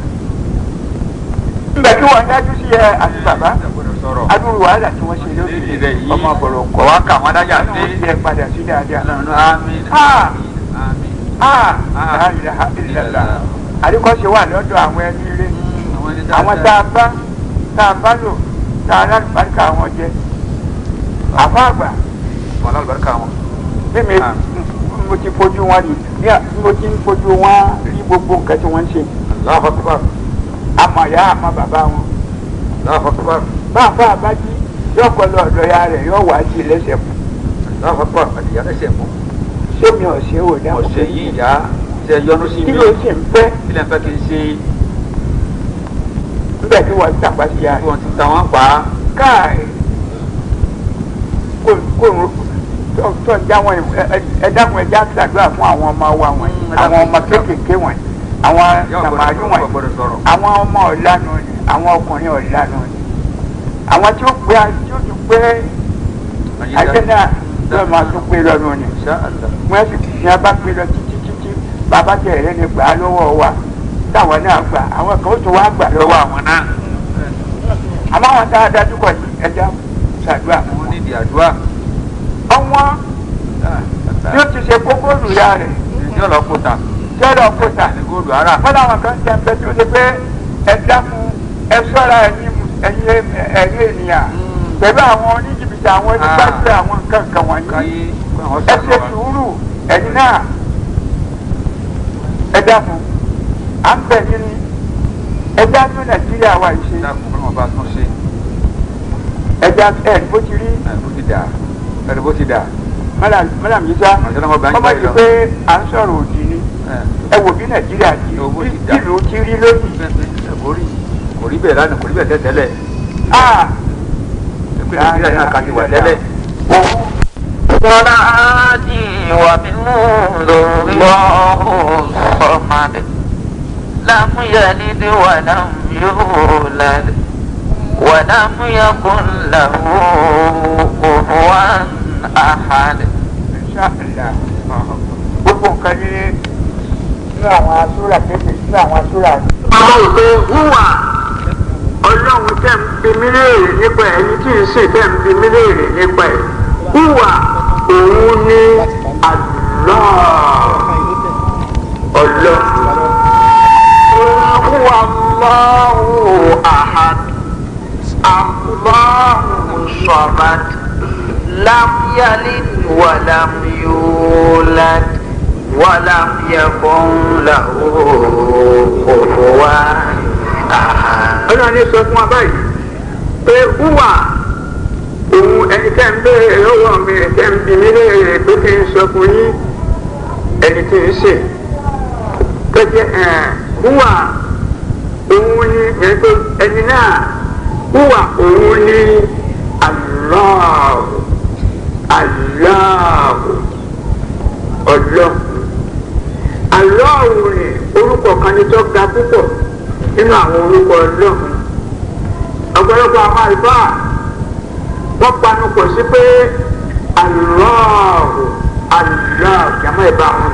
nígbà tí wọ́n dájú sí ẹ àti bàbá Sọ̀rọ̀. adúrú wàhálà tí wọ́n ṣe lórí Ilẹ̀ yìí. ọmọ bọ̀rọ̀ Kọ̀ wá kà wọ́n dájà ọlọ́run sí. ti ẹ padà sí dáadáa. Àmín. Ah. Àmín. Ah, Ah. la ilaha illallah. àríkọ́ṣe wà lọ́dọ̀ àwọn ẹni ilé Àwọn ẹni àwọn tá a bá tá a bá lò tá a lálùbáríkà wọn jẹ àfọ àgbà Wọ́n lálùbáríkà wọn. mímí Ah. mo ti fojú wọn rí ní à- mo ti ń fojú wọn rí gbogbo nǹkan tí wọ́n ń ṣe Allahu Akbar. àmọ̀ ìyá àmọ̀ bàbá wọn Allahu Akbar. máa fà àbájí yóò kọ́ lọ ọ̀dọ̀ ya rẹ̀ yóò wá sí lẹ́sẹ̀ fún Allahu Akbar. Àdìyá lẹ́sẹ̀ mú. sómi ọ̀sẹ̀ ò dá Ọ̀sẹ̀ yìí ìyá ṣe yọnu sí kí mi. ló sì ń fẹ́ Ilẹ̀ ń fẹ́ kí n ṣe nígbà tí wọ́n tàpá sí ya kí wọ́n ti ta wọ́n pa á. káì kò kò tó tó ń já wọn ẹ dákun ẹ já ṣàdúrà fún àwọn ọmọ wa wọn Mm, ẹ àwọn dákun, ọmọ ẹ dákun. kéékèèké wọn àwọn Yóò sàmàlú gbọ́dọ̀ wọn sọ̀rọ̀, gbọ́dọ̀ sọ̀rọ̀. àwọn ọmọ ọ̀lànà ni àwọn ọkùnrin ọ̀lànà ni àwọn tí ó pé tí ó tún pé ajé náà yóò máa tún pé lọ́nu ni Insha Allah. wọ́n sì ní a bá pé lọ títí títí bàbá tẹ̀lé ni gbà á lọ́wọ́ wa táwọn náà gbà àwọn kan ó tún wá gbà lọ́wọ́ Lọ́wọ́ àwọn àwọn náà. àmọ́ àwọn tá a dájú kọ̀ yìí ẹja ṣàdúrà fún Wọ́n nídìí àdúrà. ọwọ́n bí ó ti ṣe kókó lùyà rẹ̀ Ìjọ lọ kó ta. tẹ́lọ̀ kóta Ní góòlù ara. fọlá àwọn kan tẹ̀ ń bẹ tí ó ṣe pé ẹ dákun ẹ sọ́ra ẹ̀yin ẹ̀yin ẹ̀yin ènìyàn pẹ̀lú àwọn oníjìbìtì àwọn onígbàgbé àwọn nǹkan kan wọ̀nyí Káyé kó àwọn ẹ sọ̀rọ̀ ṣe wa. sùúrù ẹ̀yin náà ẹ dákun à ń bẹ̀ yín ni ẹ dájú nàìjíríà wa yìí ṣe Dákun fún wọn bá tún ṣe. ẹ dá ẹ bó ti rí Ẹ bó ti dà. Ẹ bó ti dà. mọ́làm yìí sá Àṣẹ náà wọ́n bá ń ọmọ gbà yìí yìí lọ. pé à ń sọ̀rọ̀ òdì ni Ẹ. ẹ wò bí nàìjíríà ti Owó ti bí dà. ìlú ti rí lónìí. kò rí kò rí bẹ́ẹ̀ lánàá kò rí bẹ́ẹ̀ tẹ́tẹ́lẹ̀ Ah! ẹgbẹ́ nàìjíríà náà kà ti wà tẹ́lẹ̀. Òun صلاتي ومن الله الصمد لم يلد ولم يولد ولم يكن له كفوا أحد ṣáàlà gbogbo nǹkan ní nínú àwọn asúra kéde nínú àwọn asúra. àwọn òde hùwà ọlọ́run tẹ̀ ń bi mí léèrè nípa ẹ̀ ẹni tí ń sè tẹ̀ ń bi mí léèrè nípa ẹ̀ hùwà òun ní àlọ́ ọlọ́. hùwà Allahu ahad Allahu samad lam yalid walam yulad walam yakun lahu kufuwan ahad. ọlọ́run ní sọ fún wa báyìí pé hùwà òun ẹni tẹ́ ń béèrè lọ́wọ́ mi ẹ̀ tẹ́ ń bi mí léèrè pé kí n sọ fún yín ẹni tí ń sè tó jẹ́ ẹ̀ hùwà òun ni ẹni ẹni náà hùwà òun ni Allah Allah ọlọ́ aláwo ni orúkọ kan ní tó ga púpọ̀ nínú àwọn orúkọ ọlọ́run ọ̀pọ̀lọpọ̀ àwọn àlùfáà wọ́n panu pọ̀ sí pé aláwo aláwo jàmọ́ ẹ̀ bá wọn.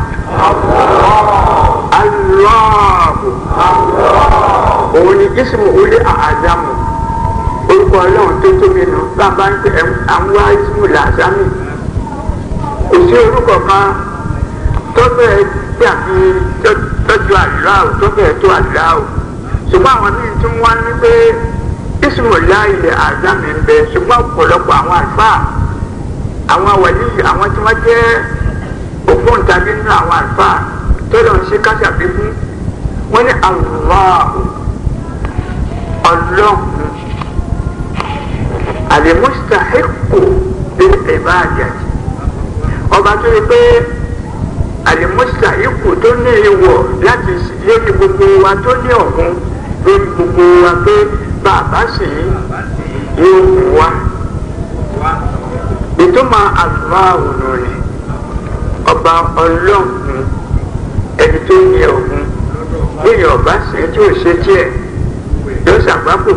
aláwo òun ni jísìmù olè àdámù orúkọ ọlọ́run tó tóbi nù bàbá ń pè àwọn àìsímù làzámì kò sí orúkọ kan tó bẹ̀rẹ̀ dàbí tọ́jú àláò tó bẹ̀rẹ̀ tó àláò ṣùgbọ́n àwọn míì tún wá ní pé ìsìnmọ̀ láìlẹ̀ àzámi ń bẹ ṣùgbọ́n ọ̀pọ̀lọpọ̀ àwọn àlùfáà àwọn wàlí àwọn tí wọ́n jẹ́ ògbóǹtagì nínú àwọn àlùfáà tọ́lọ̀ ń ṣe káṣàbí fún wọ́n ní Allahu ọlọ́run àlèmúṣàhíkù ní ìbáàjà ọba tó yẹ pé àlèmúṣàhíkù tó ní ìwọ̀ láti lórí gbogbo wa tó ní ọ̀gbun lórí gbogbo wa pé bàbá sì yóò mú wa ìtumọ̀ Allahu ni ọba ọlọ́run ẹni tó ní ọ̀gbun lórí ọba sì tí ò ṣe tiẹ̀ yóò ṣàgbákò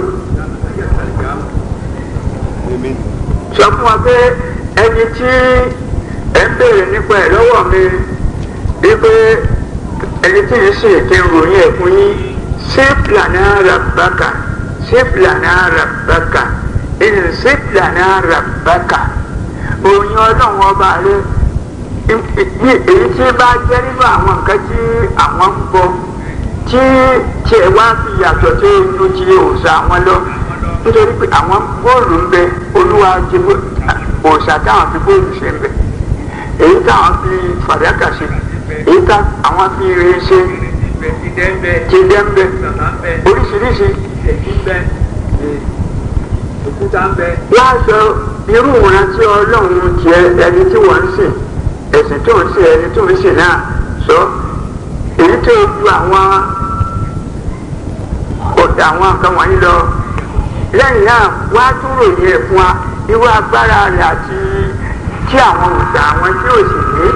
sọ fún wa pé ẹni tí ẹ ń béèrè nípa ẹ lọ́wọ́ mi wípé ẹni tí ń sìn kí n ròyìn ẹ̀ fún yín sípìlànà rabbaka sípìlànà rabbaka ìní sípìlànà rabbaka òyìn ọlọ́run ọba rẹ èyí tí bá jẹ́ nínú àwọn nǹkan tí àwọn ń bọ tí tiẹ̀ wá fi yàtọ̀ tó inú ti òòṣà wọn lọ nítorí pé àwọn bóòlù ń bẹ olúwa ti òòṣà táwọn fi bóòlù ṣe ń bẹ èyí táwọn fi fàdákà ṣe èyí táwọn fi rè ṣe ti dẹ́ ń bẹ oríṣiríṣi láàṣọ irú ìrántí ọlọ́run tiẹ̀ ẹni tí wọ́n ń sìn ẹ̀sìn tó ń sìn ẹni tó ń sìn náà sọ èyí tó ju àwọn ọ̀dà àwọn nǹkan wọ̀nyí lọ lẹ́yìn náà wá tún ròyìn ẹ̀ fún wa irú agbára rẹ̀ àti tí àwọn òòṣà àwọn tí ò sì ní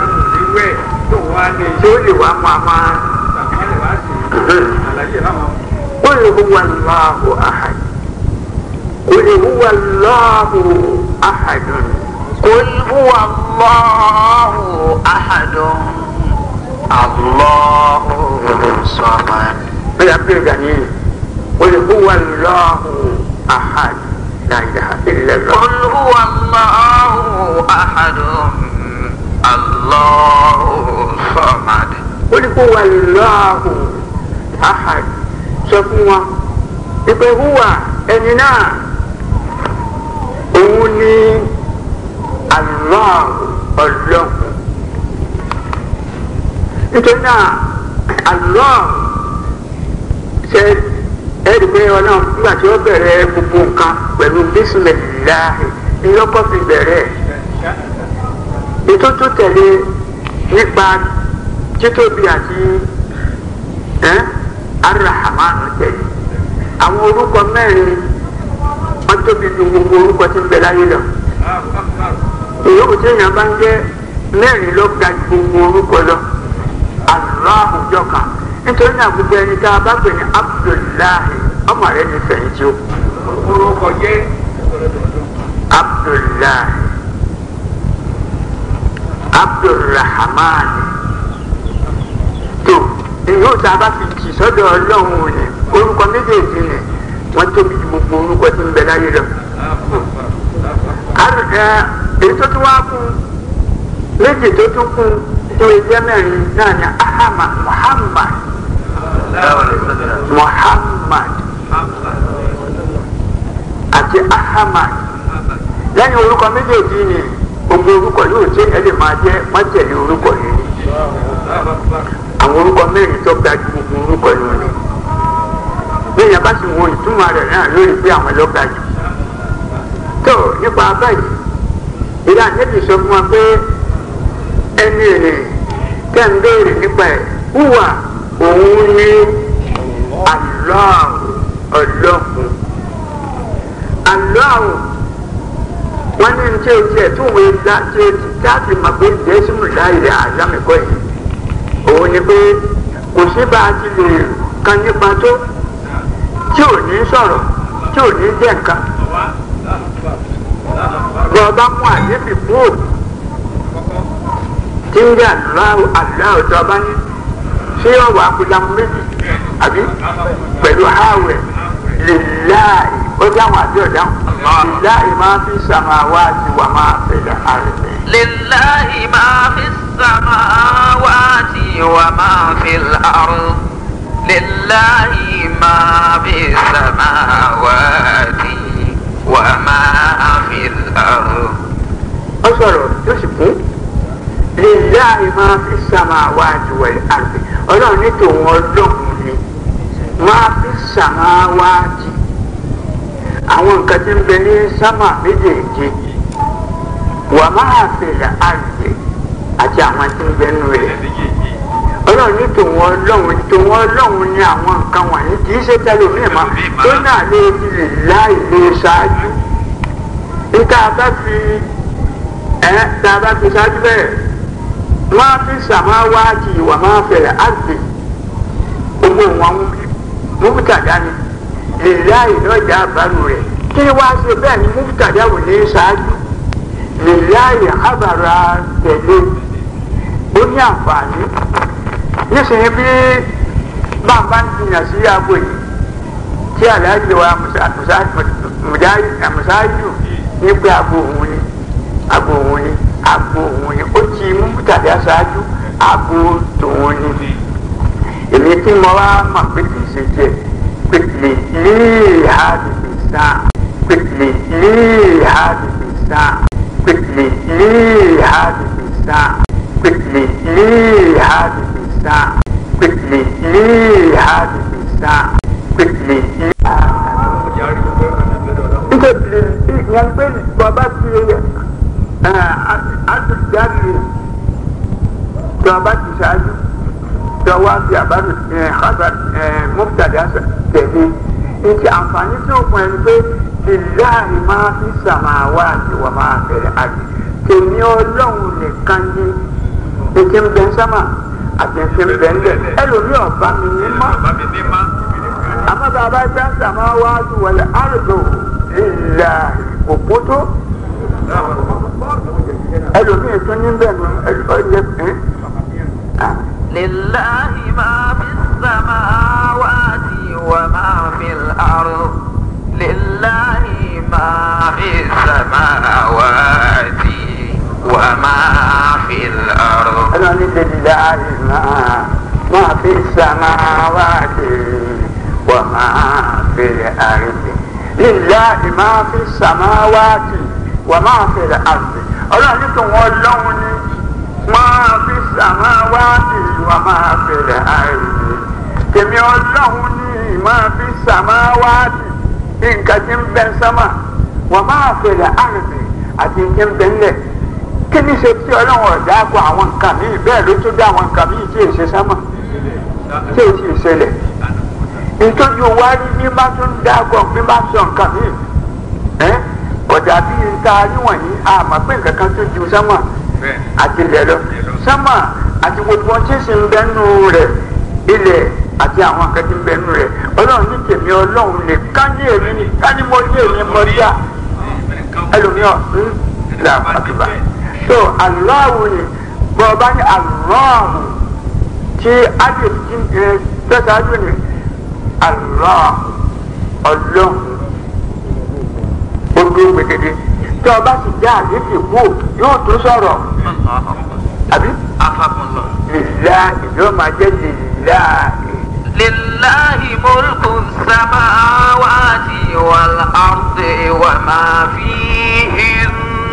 tí ó lè wá mọ àwọn. قل هو الله أحد قل هو الله أحد قل هو الله أحد الله الصمد فيقول جميل قل هو الله أحد لا إله إلا الله قل هو الله أحد الله الصمد قل هو الله أحد sọ fún wọn ìpè húwà ẹni náà òun ni Allah ọlọ́run nítorí náà Allah ṣe ẹ̀rí pé ọlọ́run nígbà tí ó bẹ̀rẹ̀ gbogbo nǹkan pẹ̀lú bísímẹ̀láì ni lọ́kọ́ fi bẹ̀rẹ̀ ètò tó tẹ̀lé nípa títóbi àti arahamanu tẹ̀lé àwọn orúkọ mẹ́rin wọ́n tóbi ju gbogbo orúkọ tí ń bẹ láyé lọ ìyókù tí èèyàn bá ń jẹ́ mẹ́rin ló ga ju gbogbo orúkọ lọ Allahu jọ̀kan nítorí náà gbogbo ẹni tá a bá pè ní Abdullahi ọmọ rẹ ní fẹ̀yìntì o. orúkọ jẹ́ Abdullahi Abdulrahman tó ìyóò tá a bá fi jì sọ́dọ̀ Ọlọ́run ni orúkọ méjèèjì ni wọ́n tóbi ju gbogbo orúkọ tí ń bẹ láyé lọ. èyí tó tún wá kún méjì tó tún kún tó ẹgbẹ́ mẹ́rin náà ni ahama Muhammad Muhammad àti Ahmad lẹ́yìn orúkọ méjèèjì ni gbogbo orúkọ yóò ṣe ẹ lè máa jẹ́ mọ́tẹ̀lé orúkọ yìí àwọn orúkọ mẹ́rin tó ga ju gbogbo orúkọ yìí ni lẹ́yìn bá sì wo ìtumọ̀ rẹ̀ náà lórí pé àwọn ló ga jù tó nípa báyìí ìlà níbi sọ fún wa pé ẹni èrè tẹ́ ń béèrè nípa ẹ̀ hùwà òun ní Allah ọlọ́run Allah wọ́n ní ní tí o tiẹ̀ tún wọ́n dá tí o ti dáàbì mà pé jésù láìlẹ̀ àzámẹ́kọ́ yìí òun ni pé kò sí bá a ti lè kan nípa tó tí ò ní sọ̀rọ̀ tí ò ní jẹ́ nǹkan bọ́ọ̀bá mú àdébì kúrò tí ń jẹ́ aláwọ̀ aláwọ̀ tó ọba ní ṣé ọ̀wọ̀ akúdàmú méjì àbí pẹ̀lú háwẹ̀ lillahi ó dáhùn àbí ọ̀dáhùn lillahi máa fi samawati wa máa fi al-ardi. لله ما في السماوات وما في الأرض لله ما في السماوات وما في الأرض ó sọ̀rọ̀ lillahi máa fi samawati wal ardi ọlọ́run ní tòun ọlọ́run ni máa fi samawati àwọn nǹkan tí ń bẹ ní sámà méjèèjì wà máa fèlè àrùbẹ̀ àti àwọn tí ń bẹ nù rẹ̀ ọlọ́run ní tòun ọlọ́run tòun ọlọ́run ní àwọn nǹkan wọ̀nyí kì í ṣe tẹlifíìn mọ́ tó náà lè fi lè láì lè ṣáájú níta bá fi ẹ tá a bá fi ṣáájú bẹ́ẹ̀ máa fi sàmáwáàtì wà máa fèlè àrùbẹ̀ gbogbo wọn mú dání lèláì lọ́jà àbárò rẹ̀ kí ni wàá ṣe bẹ́ẹ̀ ni muftada wò ní ṣáájú lèláì àbàrà tẹ̀lé ó ní àǹfààní nísìnyí bí bàbá ń jìyàn sí aago yìí tí aláàjì wa musáájú ní pé aago òun ni aago òun ni aago òun ni ó ti muftada ṣáájú aago tòun ni èmi tí mo wá mọ̀ pé kì í ṣe tiẹ̀. quickly leave هذه الساعة quickly leave هذه الساعة quickly leave هذه الساعة quickly leave هذه الساعة quickly leave هذه الساعة quickly nítorí ìyẹn pé bàbá ti àtúnjáde bàbá ti ṣáájú tọwọ́ fi àbárò mọ́tàdá tẹ̀lé nti àǹfààní tí ó fún ẹni pé ìláàrí máa fi sàmáwá àti wà máa bẹ̀rẹ̀ àti tèmi ọlọ́run nìkan ní ètí ń bẹ sámà àti ètí ń bẹ ńlẹ̀ ẹlòmí ọ̀bá mi ní mọ́ àmọ́ bàbá gbá sàmáwá àti wọlé àrùdò ìlà òpótó ẹlòmí ètò ní bẹ́ẹ̀ ní ọjọ́ pín. لله ما في السماوات وما في الأرض لله ما في السماوات وما في الأرض أنا لله ما ما في السماوات وما في الأرض لله ما في السماوات وما في الأرض أنا نتوى اللون ما في السماوات وما في الأرض tèmi ọlọ́run ní máa fi sàmáwáàtì nǹkan tí ń bẹ sánmà wọ́n máa fèrè àrùbí àti nǹkan ń bẹ ńlẹ̀ kí ni ṣe tí ọlọ́run ọ̀dà kọ àwọn nǹkan míì bẹ́ẹ̀ ló tún dá àwọn nǹkan míì tí èsè sánmà tí èsì ìṣẹ̀lẹ̀ nítorí wárí bí bá tún dá kọ bí bá sọ nǹkan míì ọ̀dà bíi nǹkan aríwọ̀nyí àmọ́ pé nǹkan kan tó ju sánmà àti ilẹ̀ lọ sánmà àti gbogbo tí sì ń bẹ nù rẹ̀ ilẹ̀ àti àwọn akẹ́kẹ́ ń bẹ nù rẹ̀ ọlọ́run ní tèmi ọlọ́run lè ká ní èmi ní ká ní mo ní èmi mo dá ẹlòmíràn ń là àtúbà so aláwo ni bọ́ ọba ní aláwo tí adé ti ń ẹ tẹ́sáájú ni aláwo ọlọ́run ó dúró gbẹgẹdẹ tí ọba sì já àdéhùn kú yóò tún sọ̀rọ̀ àbí lìlá ìjọba máa jẹ́ lìlá. لله ملك السماوات والأرض وما فيهن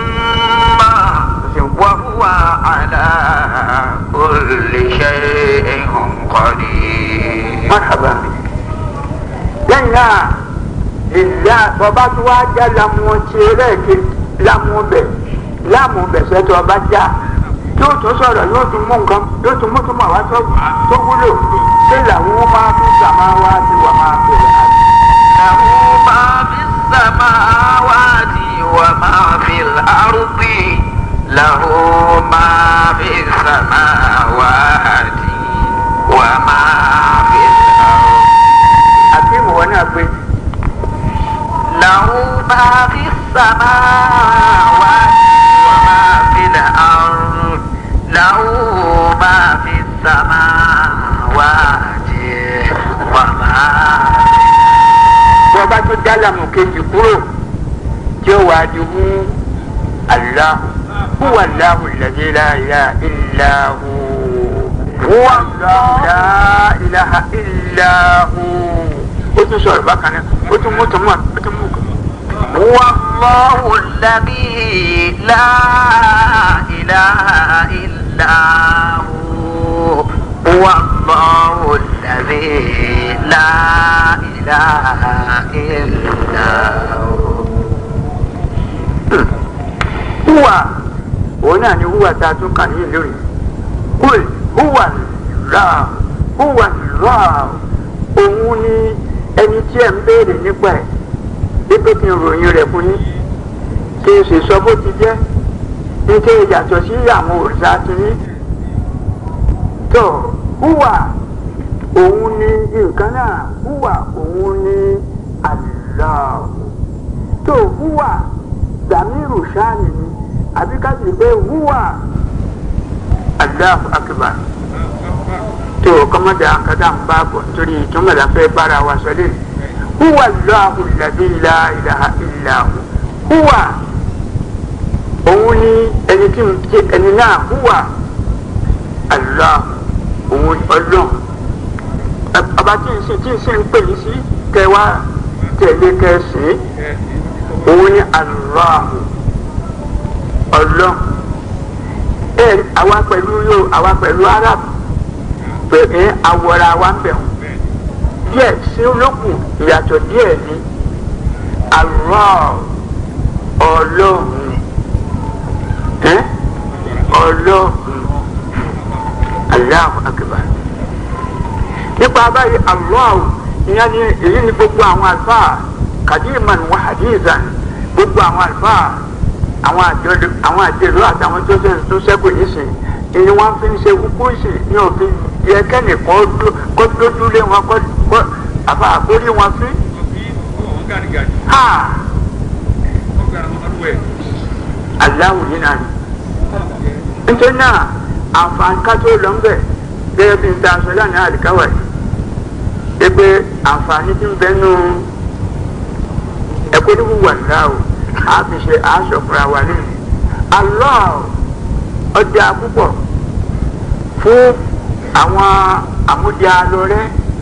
وهو على كل شيء قدير مرحبا lẹ́yìn náà lìlá bọ́bá tó wá já lamu tirẹ̀ kí lamu bẹ̀ lamu bẹ̀ sẹ́tọ̀ ọba já yóò tún sọ̀rọ̀ yóò tún mú nǹkan yóò tún mú tún mọ̀ wá tó tó wúlò ṣé làwọn máa fi sàmá wá sí wà máa bẹ̀rẹ̀ àti. له ما في السماوات وما في الأرض له ما في السماوات وما في الأرض àti ìwọ náà pé له ما في السماوات وما في الأرض له ما في السماوات وما bọ́bá tó já lamu kejì kúrò tí ó wàá di hu Allah huwa Allahu alladhi la ilaha illa hu huwa Allahu la ilaha illa hu ó tún sọ̀rọ̀ bákan náà ó tún mú tún mọ̀ ó tún mú kàn. هو الله الذي لا إله إلا الله هو الله الذي لا إله إلا هو húwà òun náà ni húwà tá a tún kà ní ìlú rẹ̀ kúl húwà rà húwà rà òun ni ẹni tí ẹ̀ ń béèrè nípa ẹ̀ wípé kí n ròyìn rẹ̀ fún yín kí n sì sọ bó ti jẹ́ ní kí n yàtọ̀ sí àwọn òrìṣà ti ní. tó húwà òun ni nǹkan náà húwà òun ni Allah tó húwà dàmírù sáàni ni àbí ká sì pé húwà Allahu akbar tó kọ́mọ́dà kátà ń bá bọ̀ nítorí ìtumọ̀ la fẹ́ bára wa sọ lé húwà Allahu alladhi la ilaha illa hu húwà òun ni ẹni tí ń jẹ ẹni náà húwà Allah òun ọlọ́run ọba tí ń sìn tí ń sìn ń pè yín sí kẹwàá tẹ̀lé kẹsìn òun ni aláàmù ọlọ́run ẹ àwa pẹ̀lú yóò àwa pẹ̀lú arab pẹ̀lú awọra wa ń bẹ̀ wọ́n díẹ̀ sí olókùn ìyàtọ̀ díẹ̀ ni aláàmù ọlọ́run ẹ ọlọ́run aláàmù akbar nípa báyìí aláàmù ìyẹn ni èyí ni gbogbo àwọn àlùfáà kadiman wa hadizan gbogbo àwọn àlùfáà àwọn àjọlò àwọn àjẹlò àtàwọn tó ṣe tó ṣẹ́kù nísìn èyí wọ́n fi ń ṣe kúkú sí ní òfin yẹ kẹ́nìkan kó dójú lé wọn kó àfa àkórí wọn fi. ha aláwù yìí náà ni nítorí náà àǹfààní ká tó lọ ń bẹ̀ gẹ́gẹ́ bí n ta aṣọ lánàá àdìkáwà yìí pé àǹfààní tí ń bẹ nù ẹ̀kọ́ ní wíwà ńlá o a fi ṣe aṣọ fúnra wa ní Allah ọjà púpọ̀ fún àwọn àmúdi alọ́rẹ́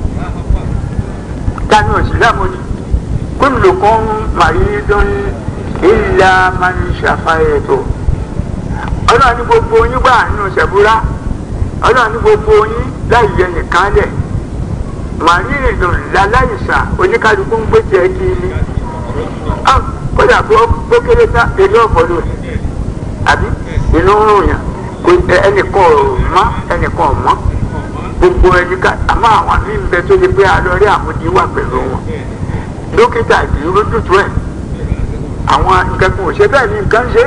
tani òsìlámù ni kullukum maridun illa man shafaytu ọlọ́run ní gbogbo yín gbà nínú ṣẹ̀búrá ọlọ́run ní gbogbo yín láì yẹ nìkan lẹ̀ màrírìndùn láláìsàn oníkálukú ń gbé tiẹ̀ kí ni kódà bó kéré tá eré ọ̀pọ̀ ló àbí inú ń ròyìn kò ẹnìkan ò mọ́ ẹnìkan ò mọ́ gbogbo ẹni ká àmọ́ àwọn mí ń bẹ tó lè pé alọ́rẹ́ àmúdi wà pẹ̀lú wọn dókítà kì í rójútu ẹ̀ àwọn nǹkan kan ò ṣe bẹ́ẹ̀ ni nǹkan ṣe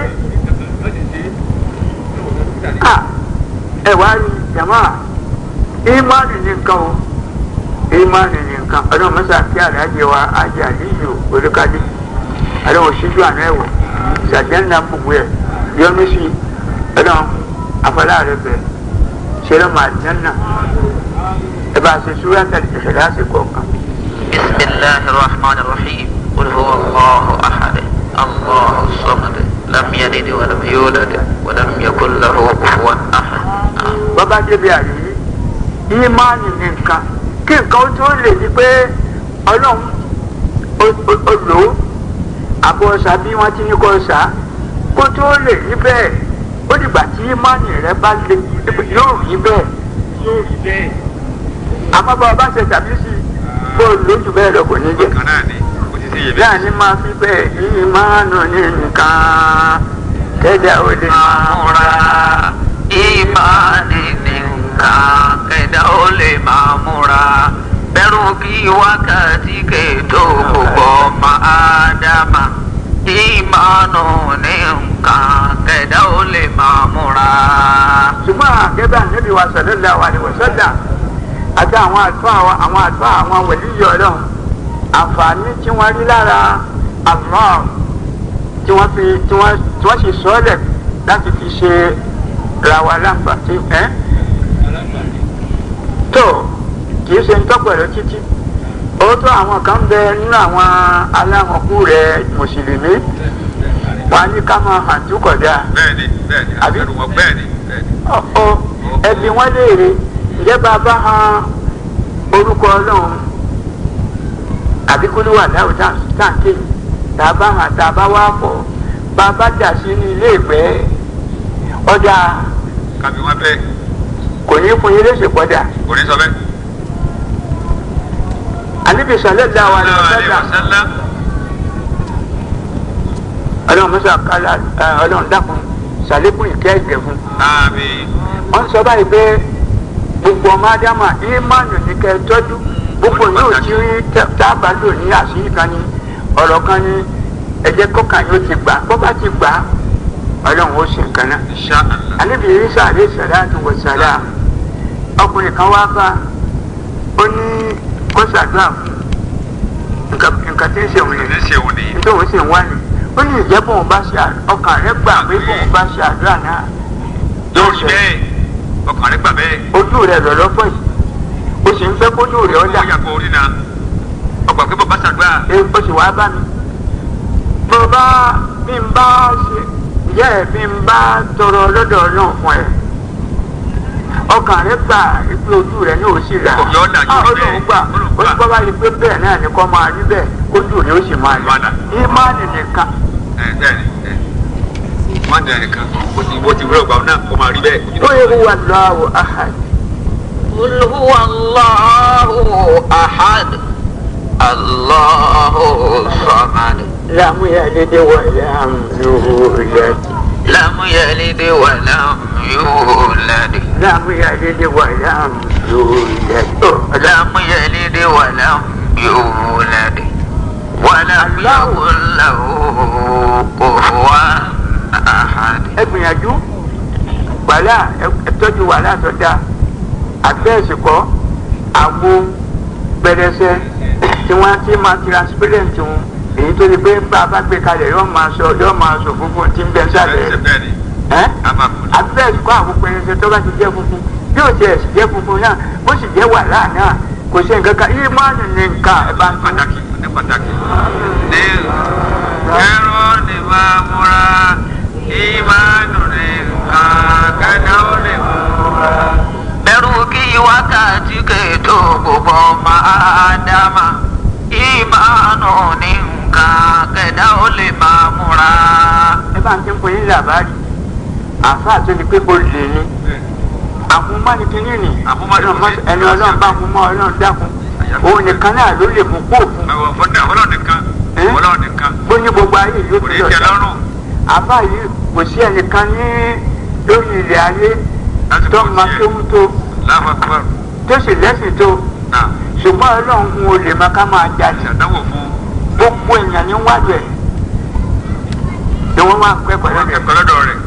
ẹ wá rí jàmá ìmánì ní nǹkan o ìmánì ní nǹkan ọdún mọ́sá kí àlàyé wa ajé àlíyò olùkadì ọlọ́run ṣíjú àná ẹ̀wọ̀ ṣàjẹ́ńdà gbogbo ẹ̀ yọmí sí ọlọ́run afọlá rẹ bẹ̀ ṣẹlẹ̀ máa jẹ́nà ẹ bá ṣe ṣúra tẹ̀lé ìṣẹ̀lẹ̀ àsìkò kan. بسم الله الرحمن الرحيم قل هو الله أحد الله الصمد لم يلد ولم يولد ولم يكن له كفوا أحد bàbá débi àyè ìmánì ní nǹkan kí nǹkan ó tó lè di pé ọlọ́run ó lò ó àbọ̀ ọ̀sà bí wọ́n ti ní kọ́ ọ̀sà kó tó lè rí bẹ́ẹ̀ ó dìgbà tí ìmánì rẹ bá lè yóò rí bẹ́ẹ̀ yóò rí bẹ́ẹ̀ àmọ́ bá ọba ṣe tàbí sí bó lójú bẹ́ẹ̀ lọ kò ní jẹ́ bẹ́ẹ̀ ni máa fi bẹ́ẹ̀ ìmánu ní nǹkan kẹ́dà ó lè máa múra ìmánì ní nǹkan kẹ́dà ó lè máa múra bẹ̀rù kí wákàtí kètò gbogbo ọmọ ádámà ìmánu ní nǹkan kẹ́dà ó lè máa múra. ṣùgbọ́n àgẹ́bẹ́ ànábì wa sallallahu alaihi wasallam àti àwọn àlùfáà àwọn àwọn àlùfáà àwọn wẹ̀líyọ̀ ọlọ́run àǹfààní tí wọ́n rí lára Allah tí wọ́n fi tí wọ́n tí wọ́n sì sọ́ọ̀lẹ̀ láti fi ṣe ra wa láǹfààní ẹ́ tó kì í ṣe ń tọ́pọ̀ rẹ títí òótọ́ àwọn kan bẹ nínú àwọn aláhànkú rẹ mùsùlùmí wọn á ní ká máa hàn tó kọjá bẹ́ẹ̀ni bẹ́ẹ̀ni Àbí? àbẹ̀rù wọn bẹ́ẹ̀ni bẹ́ẹ̀ni. ọ̀ọ́ ẹbí wọn léèrè ǹjẹ́ bàbá han orúkọ ọlọ́run àbí kó ló wà láwù táǹkì tàbá hàn tàbá wà pọ̀ bàbá dà sí ní ilé ìgbẹ́ ọjà kàbí wọn bẹ́ẹ̀ kò ní fún yín léṣe pọ́dà kò ní sọ bẹ́ẹ̀. àníbi sọ̀lẹ́ dá wa ní ọ̀sẹ́dà ọ̀sẹ́lá ọlọ́run mọ́sá kálá ẹ, ọlọ́run dákun sàlékún ìkẹ́ ìgbẹ́ fún àmì wọ́n sọ báyìí pé gbogbo ọmọ ádámà ìmánu ní kẹ́ ẹ tọ́jú gbogbo yóò ti rí tẹ́- tá a bá lò ní àṣírí kan ní ọ̀rọ̀ kan ní ẹ̀jẹ̀ kọ́kàn yóò ti gbà bọ́ bá ti gbà ọlọ́run ó ṣe nǹkan náà. insha Allah. anabi isa alayhi salatu wa salam ọkùnrin kan wá bá ó ní kó ṣàdúrà fún nǹkan nǹkan tí ń ṣe òun ní yẹn ṣe òun nìyí. nítorí òun sì ń wá ní ó ní ìjẹ́ bóun bá ṣe à- ọkàn rẹ̀ gbà pé bóun bá ṣe àdúrà náà yóò rí bẹ́ẹ̀ ọkàn rẹ̀ gbà bẹ́ẹ̀. ojú rẹ̀ lọ́lọ́pọ̀ yìí ó sì ń fẹ́ kójú rẹ̀ ó ọ̀dà yà kó orí náà ọgbà pé bàbá ṣàdúrà ẹ ó sì wá bá mi bó bá bí n bá ṣe ìyá ẹ̀ bí n bá tọrọ lọ́dọ̀ náà fún ẹ ọkàn rẹ gbà ipe ojú rẹ ní òsì rà Òkè ọ̀dà yóò rí bẹ́ẹ̀. olóhùn gbà ó ní bọ́ bá rí pé bẹ́ẹ̀ náà ni kò máa rí bẹ́ẹ̀ kójú rẹ ó sì máa rí Wàdà. ìmánì nìkan ẹ bẹ́ẹ̀ ni ẹ má dẹ̀ nìkan ó ti wọ́n ti wúlò gbà náà kó máa rí bẹ́ẹ̀. ó yẹ kó wà lọ́wọ́ ahad قل هو الله أحد الله الصمد lam yalid wa lam yulad لم يلد ولم يولد lam yalid wa lam yulad Ó, لم يلد ولم يولد ولم يكن له كفوا أحد ẹ gbìyànjú wàhálà ẹ tọ́jú wàhálà tó dáa àgbẹ̀sì kọ́ àgbo pẹrẹsẹ tí wọ́n ti máa transparent wọn èyí tó di pé bá a bá gbé kalẹ̀ yóò máa sọ yóò máa sọ funfun tí ń bẹ sálẹ̀ bẹ́ẹ̀ bẹ́ẹ̀ ni ẹ́ a máa kú. àgbẹ̀sì kọ́ àwọn pẹrẹsẹ tó bá ti jẹ́ funfun bí ó tiẹ̀ sì jẹ́ funfun náà bó sì jẹ́ wàhálà náà kò sí nǹkan kan yìí máa nù ní nǹkan ẹ̀ bá ń tún pàtàkì ní pàtàkì. ní ẹ̀rọ ni máa múra ìmánu ní nǹkan kẹ́dá ó lè múra. bẹ̀rù kí wákàtí kètò gbogbo ọmọ ádámà ìmánu ní nǹkan kẹ̀dá ó lè máa múra. ẹ bá ń tún fún yín làbárí àáfàá tó di pé kò lè ní àmúmọ́ni kínní ni Àmúmọ́ni kínní. ẹni ọlọ́run bá mú mọ́ ọlọ́run dákun òun nìkan náà ló lè mú kó fún ẹ̀wọ̀n fọ́dà ọlọ́run nìkan Eh? ọlọ́run nìkan bó ní gbogbo ayé yóò kò fi ní lọ tẹ́ sí lọ́rùn àbá yìí kò sí ẹnìkan ní lórí ilẹ̀ ayé láti tó kò máa tiẹ̀ kéwú tó láfàkúrò tó sì lẹ́sìn tó náà ṣùgbọ́n ọlọ́run ń olè máa ká máa jalè ṣàdánwò fún gbogbo èèyàn ní wájú ẹ̀ ni wọ́n máa pẹ́ pẹ̀lú ọmọ ẹ̀ kẹ̀kọ́ lọ́dọ̀ rẹ̀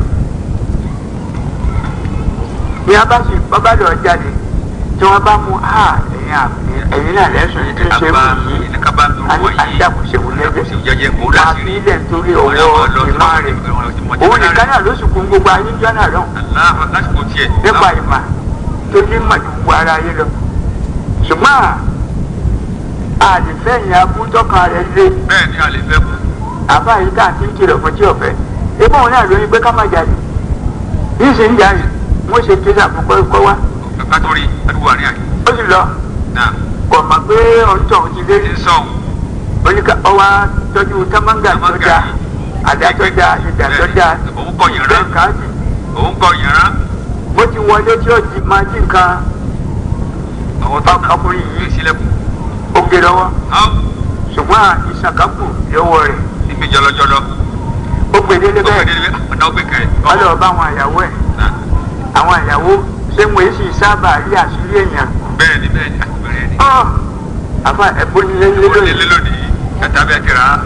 ní a bá sì bábá lọ jáde tí wọ́n bá mú a ẹ̀yìn àbí ẹ̀yìn náà lẹ́sùn yìí tí ń ṣe àbá wù yìí ní kábà ń dúró a ní wọ̀nyí àdàkùnṣe wù àdàkùnṣe lẹ́jẹ̀ jẹjẹ kó wà á láti fi rí ilẹ̀ nítorí Òun náà ọwọ́ máa lọ ìmọ̀ sí rẹ̀ ọ̀rọ̀ òun nìkan náà ló sì kún gbogbo ayé jọ́ náà lọ aláàfà lásìkò tiẹ̀ nípa ìmọ̀ tó ní mọ̀ ju gbogbo ara yé lọ ṣùgbọ́n àdìfẹ́yìn abúntọ́kan rẹ̀ lé bẹ́ẹ̀ ni a lè fẹ́ kú àbá yìí tá à ń ti ń kìlọ̀ fún tí ọ̀fẹ́ ebí òun náà lóyún pé ká má jáde yìí sì ń jáde wọ́n ṣe kí sàkókò kọ́ wá kàkà tó rí àdúgbò àríyá yìí ó sì lọ náà kò mọ̀ pé ọ̀ńtọ̀ òun ti lé ti ń sọ̀hún oníkà ọwọ́ tọ́jú támángà tó Támángà dáa yìí. àdá tó dáa ìdá tó dáa Òun kọ yàrá. bẹ́ẹ̀ káàdì òun kọ yàrá bó ti wọlé tí ó ti máa jí nǹkan àwọn tó náà ọkùnrin yìí yìí sílẹ̀kùn ó gé lọ́wọ́ áwù ṣùgbọ́n ìṣàkápù lọ́wọ́ rẹ̀ níbi jọlọjọlọ ó gbé délé ó fẹ́ bẹ́ẹ̀ délé ọ̀nà ó gbé kẹrẹ wọ́n lọ bá àwọn àyàwó ẹ̀ náà àwọn àyàwó ṣé mo èsì sábà rí àṣírí èèyàn bẹ́ẹ̀ ni bẹ́ẹ̀ ni àti bẹ̀rẹ̀ ni ọ́ àfa ẹ̀bùn nílé ó lé lónìí lé lónìí ẹ̀ta bẹ́ẹ̀ kẹrẹ á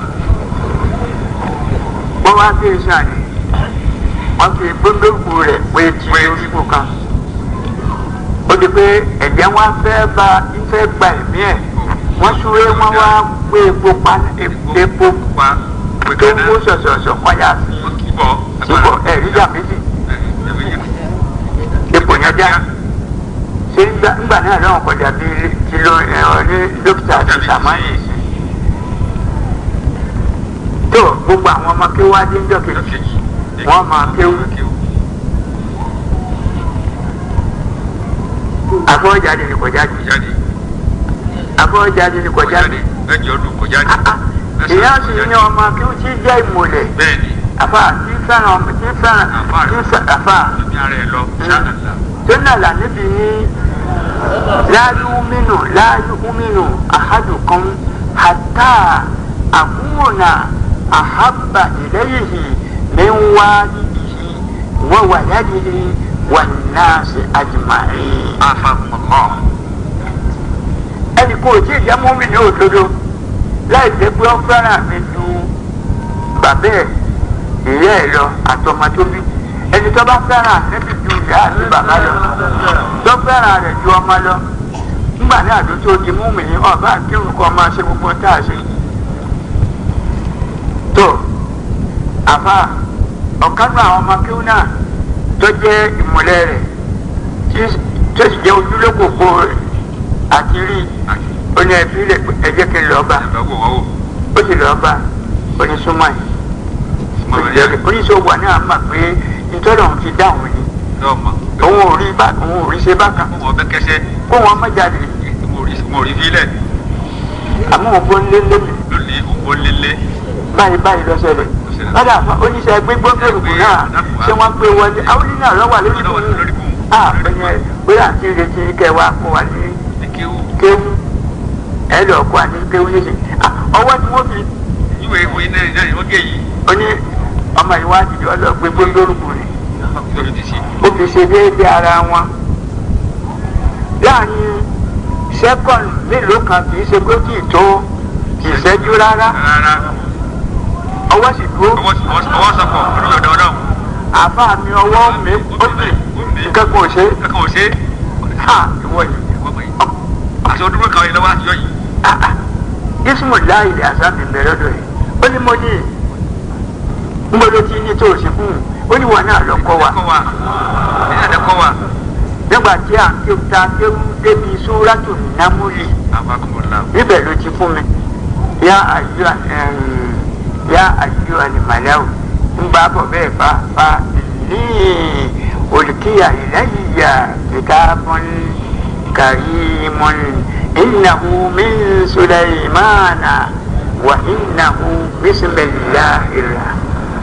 wọ́n wá gbé iṣẹ́ àná wọ́n fi gbogbo rẹ̀ pé tí Pé. orígbò kan ó di pé ẹ̀jẹ̀ wọn fẹ́ bá ìfẹ́ gba ẹ̀mí ẹ̀ wọ́n súré wọ́n wá gbé epo pa epo pa pé tó ń kẹ́nà mú sọ̀sọ̀sọ̀ wọ́n yá sí ó kì í bọ̀ síbọ̀ ẹ̀rí jà méjì epo yẹn já ṣé ńgbà ńgbà náà lọ́wọ́ kọjá bí ti lo ẹ̀rọ ní dókítà àti sàmáyé tó gbogbo àwọn ọmọ kí wá dé ńjọ́ kejì wọ́n máa kéwú afọ́jáde ni kò jáde jáde afọ́jáde ni kò kò jáde jáde ẹ̀jẹ̀ ọdún kò jáde ìyá sì ní ọmọ kí ó ti jẹ́ ìmọ̀lẹ̀ bẹ́ẹ̀ ni àfa tí fẹ́ràn ọmọ tí fẹ́ràn tí fẹ́ràn àfa ẹ̀mí ara ẹ̀ lọ ṣáàlà. tó náà là níbi ní láyú mínú láyú mínú àhádùkan hàtà àkúwònà àhábà ìlẹ́yìí mi ń wá yìí wọ́n wà yádìí wà náà sí àjùmáyé. afahumullah. ẹnì kò tí ì jẹ́ mọ́mí ní òdodo láì jẹ́ pé ó fẹ́ràn mi ju bàbá ẹ̀ ìyá ẹ̀ lọ àtọmọ tó bí ẹni tó bá fẹ́ràn níbi ju ìyá àti bàbá lọ tó fẹ́ràn rẹ̀ ju ọmọ lọ nígbà ní àdó tó di mọ́mí ní ọ̀bá kírun kọ́ máa ṣe gbogbo tá a ṣe. tó àfa ọ̀kánú àwọn ọmọ kíw náà tó jẹ́ ìmọ̀lẹ́ rẹ̀ tí- tó sì jẹ́ ojúlókòkò rẹ̀ àti rí ó ní ẹbí rẹ̀ ẹ jẹ́ kí n lọ́ọ́ bá ẹ̀fẹ̀ wò wọ́n wò. ó sì lọ́ọ́ bá onísúnmọ́ yìí Mo rẹ̀ yẹ́ oníṣòwò náà mà pé nítorí òun ti dáhùn ni yọ̀ mọ̀. òun ò rí bá òun ò rí ṣe bákan Mo wọ́n bẹ́ kẹsẹ́. kó wọn má jáde Mo rí mo rí fílẹ̀. àmọ́ òun bó ń lé lé mi Lónìí òun lélé. báyìí báyìí lọ ṣẹlẹ̀ lọ́dà fún oníṣẹ́ gbégbó gbèrúkú náà ṣé wọ́n gbé wọlé àwọn oníṣẹ́ náà lọ́wọ́ lórí fún un ah bẹ́ẹ̀ bóyá àti ìrètí kẹwàá kó wà ní Ní kéwù. kéwú ẹ lọ kó àní kéwú yé ṣe ah ọwọ́ tí wọ́n fi Ìwé ìwé náà náà ni wọ́n gé yìí. ó ní ọmọ ìwádìí ọlọ́gbé gbóngbórúkú ni Lórí ti ṣe. ó fi ṣe déédéé ara wọn láàrin sẹ́kọ̀ndì mélòó kan kì í ṣe pé kì í tó kì í ṣẹ́jú rárá Rárá. ọwọ́ sì dúró Ọwọ́ ọwọ́ sọ̀kọ̀ olóyè ọ̀dọ̀ ọ̀dọ̀. àbá mi ọwọ́ mi ó sì nǹkan kan ò ṣe Kankan ò ṣe é. ha ìwọ yìí Àti ọdún kan yìí lọ́wọ́ àtijọ́ yìí. ismu láì lè àṣà mi bẹ̀rẹ̀ lọ́dọ̀ yìí ó ní mo ní ń bọ́ ló ti ní tó o ṣe fún un ó ní wọn náà lọ kọ́ wa Kọ́ wa. Ẹ̀yìn àdẹ kọ́ wa. nígbà tí à ń kéwù ta kéwù débi súrátù námúlì Afakumullah. níbẹ̀ ló ti fún mi yá àjọ yá àjọ àlìmàláwù ń bá bọ̀ bẹ́ẹ̀ bá bá ní olùkíyà ìlẹ́yìíyà kitabun karimun innahu min sulaymana wa innahu bismillahir rahmanir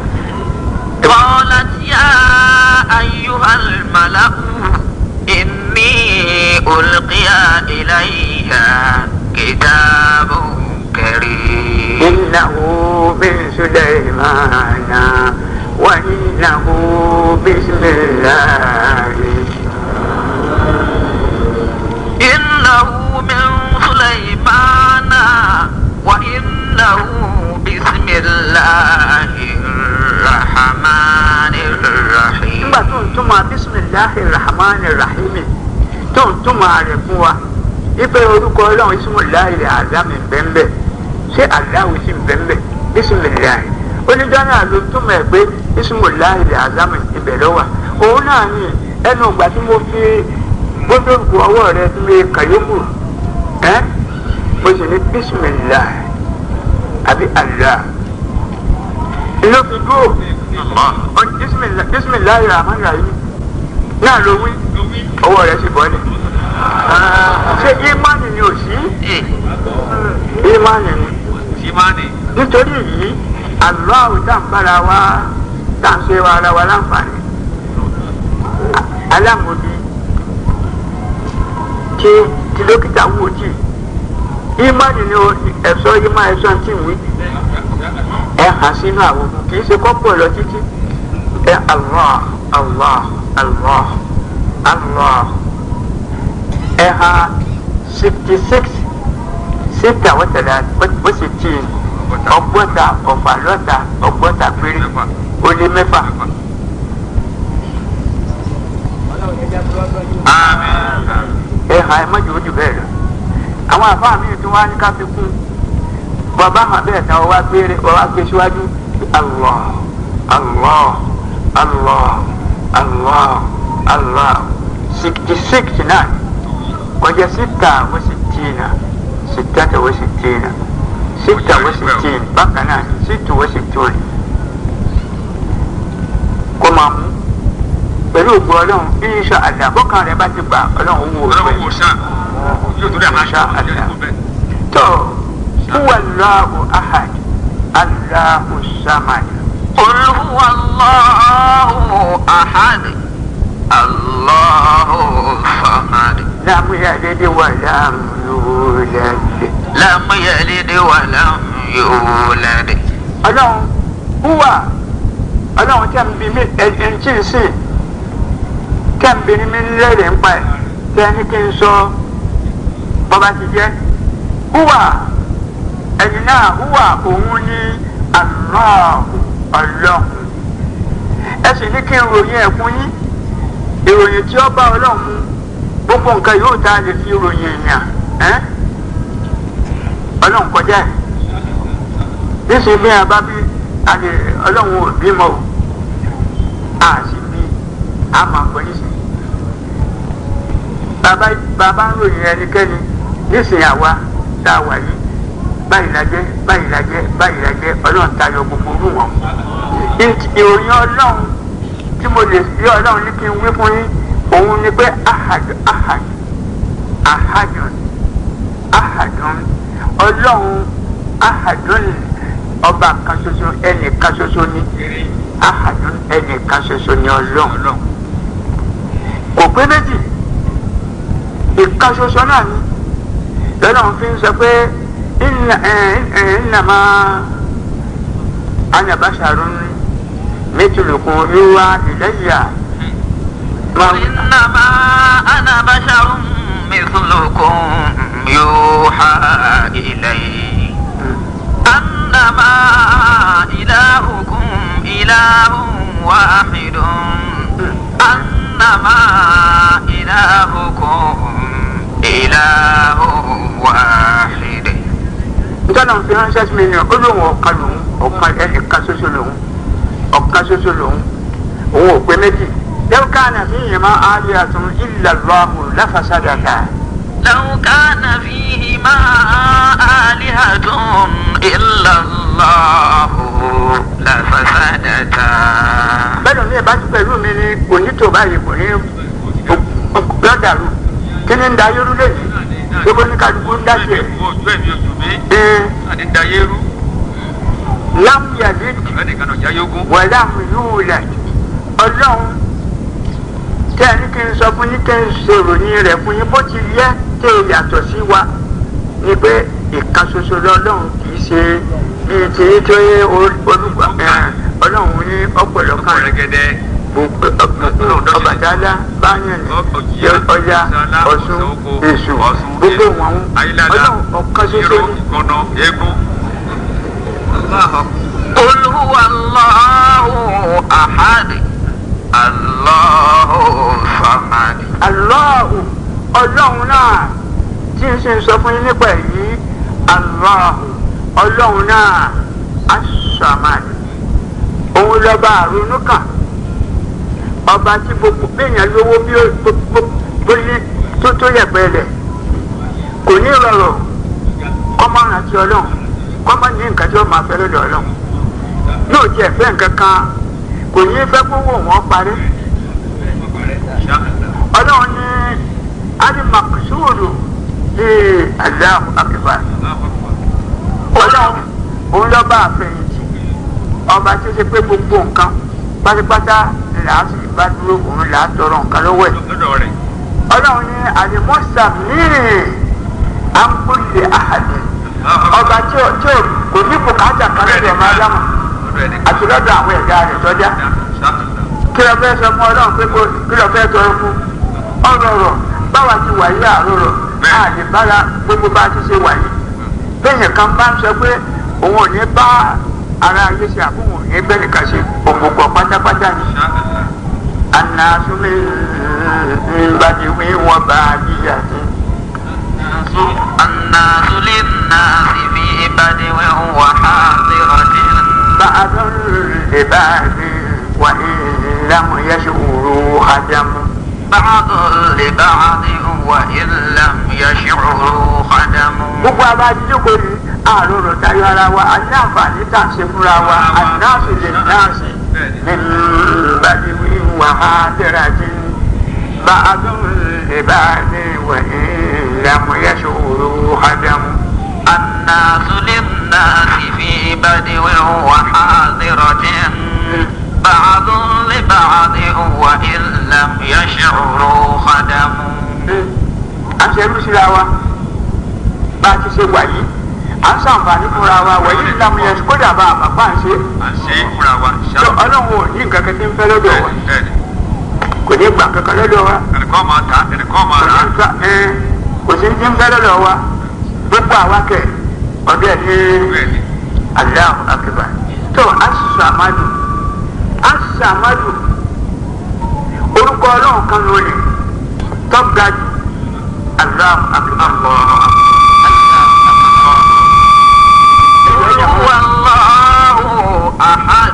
قالت يا أيها الملأ إني ألقي إليها كتاب كريم إنه من سليمان وإنه بسم الله إنه من سليمان وإنه بسم الله الرحمن الرحيم nígbà tó ń túmọ̀ bisimilahi rahman rahim tó ń túmọ̀ rẹ̀ fún wa ife orúkọ ọlọ́run bisimilahi azami bẹ́ẹ̀nbẹ́ ṣé aláwo sì bẹ́ẹ̀nbẹ́ bisimilahi oníjọ́ náà ló túmọ̀ ẹ̀ pé bisimilahi azami ibẹ̀ lọ́wọ́ òun náà ní ẹnu ìgbà tí mo fi gbódòǹkù ọwọ́ rẹ tí mo kàyókù ẹ́ mo sì ní bisimilahi àbí allah ló fi dúró bisimilahi rahman rahim náà ló wí ọwọ́ rẹ̀ sì bọ́lẹ̀ ṣé imani ni ò sí imani ni Simani. nítorí yìí aláwọ̀ tá n bára wa tá n ṣe wa ara wa láǹfààní alámòdì tí tí dókítà wò tí imani ni ẹ̀sọ́ imá ẹ̀sọ́ tí ń wí ẹ hàn sínú àwọn kì í ṣe kọ́pọ̀ lọ títí ẹ allah allah allah allah ẹ hàn sixty six síta wọ́tàlá ó sì tì í ọgbọ́ta ọ̀fàlọ́ta ọgbọ́ta péré ó lé mẹ́fà. ẹ hàn ẹ mọ́jú ojú bẹ́ẹ̀ lọ àwọn àfáà mi tún wá ní ká fi kún bàbá hàn bẹ́ẹ̀ tán wá gbé wá gbé síwájú allah allah allah allah allah sixty six náà kọjá síta wọ́n sì tì í náà ستة وستين ستة وستين بقنا ست وستون kó máa mú pẹ̀lú ògbó ọlọ́run insha Allah bọ́kàn rẹ̀ bá ti gbà ọlọ́run wò ó Ọlọ́run wò sàn. Yóò torí àmà Insha ṣá. Allah. tó huwa Allahu ahad Allahu samad قل هو الله أحد الله الصمد لم يلد ولم يولد لم يلد ولم يولد ọlọ́run húwà ọlọ́run tẹ́ ń bi mí ẹni tí ń sìn tẹ́ ń bi ní mi lérè ń pa ẹ̀ tẹ́ ní kí n sọ bọ́ba ti jẹ́ húwà ẹni náà húwà òun ní aláàbò ọlọ́run ẹ sì ní kí n ròyìn ẹ̀ fún yín ìròyìn tí ó bá ọlọ́run mu gbogbo nǹkan yóò tá a lè fi ròyìn èèyàn ẹ́ ọlọ́run kọjá ẹ̀ níṣẹ́ bí a bá bí àlè ọlọ́run ò bímọ o a sì bí a máa gbọ́ níṣẹ́ bàbá bàbá ń ròyìn ẹnikẹ́ni níṣẹ́ àwa tá a wà yìí báyìí la jẹ́ báyìí la jẹ́ báyìí la jẹ́ ọlọ́run tayọ gbogbo orú wọn ìròyìn ọlọ́run tí mo lè rí ọlọ́run ní kí n wí fún yín òun ni pé ahadu ahadu ahadun ahadun ọlọ́run ahadun ọba kan ṣoṣo ẹnì kan ṣoṣo ni ahadun ẹnì kan ṣoṣo ni ọlọ́run kò pé méjì ìkan ṣoṣo náà ni lọ́lọ́run fi ń sọ pé ìnà ìnàmá anabasharun mẹtùlùkùn yíwá ìlẹ́yà. قل إنما أنا بشر مثلكم يوحى إلي أنما إلهكم إله واحد أنما إلهكم إله واحد ntọ́nà fi ránṣẹ́ sí mi ni ó lóun ọ̀kan lòun ọ̀kan ẹnìkan ṣoṣo lòun ọ̀kan ṣoṣo lòun òun ò pé méjì لو كان فيهما آلهة إلا الله لفسدتا لو كان فيهما آلهة إلا الله لفسدتا bẹ́ẹ̀ ni ìbá ti pẹ̀lú mi ni kò ní tó báyìí kò ní lọ́dàrú kí ni ń da yorù lẹ́yìn gbogbo ní kálukú ń dá sí ẹ̀. ojú ẹ̀mí ojú mi Ee, àti dayérú lámúyàdé ẹnìkan náà jáyógún. wà lámúyúwìlẹ̀ ọlọ́run tẹ́ ẹ ní kí n sọ fún yín kí n ṣe ìròyìn rẹ̀ fún yín bó ti yẹ tẹ́ ẹ yàtọ̀ sí wa ni pé ìkan ṣoṣo lọ́lọ́run kì í ṣe bíi ti yín tó yẹ olùgbà ọlọ́run ní ọ̀pọ̀lọpọ̀ rẹ̀ rẹ̀gẹ̀dẹ̀ ọbàdálá báyẹn ní ọya ọ̀ṣun èṣù gbogbo wọn ọlọ́run ọ̀kan ṣoṣo ní. ìkànnà eégún. قل هو الله أحد الله الصمد Allahu ọlọ́run náà tí n ṣe ń sọ fún yín nípa èyí Allahu ọlọ́run náà aṣàmàd òun lọ́ba àrùnú kan ọba tí gbogbo béèyàn lówó bí ó bóyí tó tó yẹ̀pẹ̀ lẹ̀ kò ní rọrọ̀ kọ́mọ rántí ọlọ́run kọ́mọ ní nǹkan tí ó máa fẹ́ lọ́dọ̀ ọlọ́run yóò tiẹ̀ fẹ́ nǹkan kan kò ní fẹ́ kó wò wọ́n parí ọlọ́run ní alimakusuuru ee aláhu akiba ọlọ́run òun lọ́ba àfẹ̀yìntì ọba tí ó ṣe pé gbogbo nǹkan pátápátá là á sì bá dúró òun là á tọrọ nǹkan lọ́wọ́ ẹ̀ lọ́dọ̀ rẹ̀. ọlọ́run ní alimusami ambulile ahadi ọba tí ó tí ó kò ní bùkátà kan lọ́dọ̀ ọmọ ádámù lọ́dọ̀ ẹni. àti lọ́dọ̀ àwọn ẹ̀dá rẹ̀ sọ́jà kí lọ fẹ́ sọ fún ọlọ́run pé kó kí lọ fẹ́ tọrọ fún ọ̀rọ̀ rọ̀ báwa ti wà yí àárọ̀ rọ̀ a lè bára gbogbo bá a ti ṣe wà yìí bẹ́ẹ̀ kan bá ń sọ pé òun ò ní bá ara ayé ṣe àbúrò ní bẹ́ẹ̀ nìkan ṣe òmùgọ̀ pátápátá ni anasumi nbadiwi wọn bá a yíyá sí. الناس للناس في بدو وحاضرة بعض لبعض وإن لم يشعروا خدموا بعض لبعض وإن لم يشعروا خدموا gbogbo abájíjókòó ni àròrò tayọ ara wa a ní àǹfààní tá à ń ṣe fúnra wa ànáàsì lè náàsì ní bàdìwí wàhálà tí bá a tún lè bá a ní wẹ̀yìn ìlàmúyẹ́sòrò ádámù. الناس للناس في بدو وحاضرة بعض لبعض وإن لم يشعروا خدم à ń ṣe irú síra wa bá a ti ṣe wà yìí à ń ṣàǹfààní fúnra wa wẹ̀yìn ìlànà yẹn kódà bá a bàbá ń ṣe àṣẹ fúnra wa tó ọlọ́run ò ní nǹkan kan tí ń fẹ́ lọ́dọ̀ wa bẹ́ẹ̀ni kò ní gbà kankan lọ́dọ̀ wa ẹnìkan máa ta ẹnìkan máa kò rà ní gbà ẹ kò sí tí ń fẹ́ lọ́dọ̀ wa gbogbo àwa kẹ ọdẹ ní bẹ́ẹ̀ni Allahu akbar tó aṣàmádù aṣàmádù orúkọ ọlọ́run kan lónìí tọ́ga jù Allahu akbar. قل هو الله أحد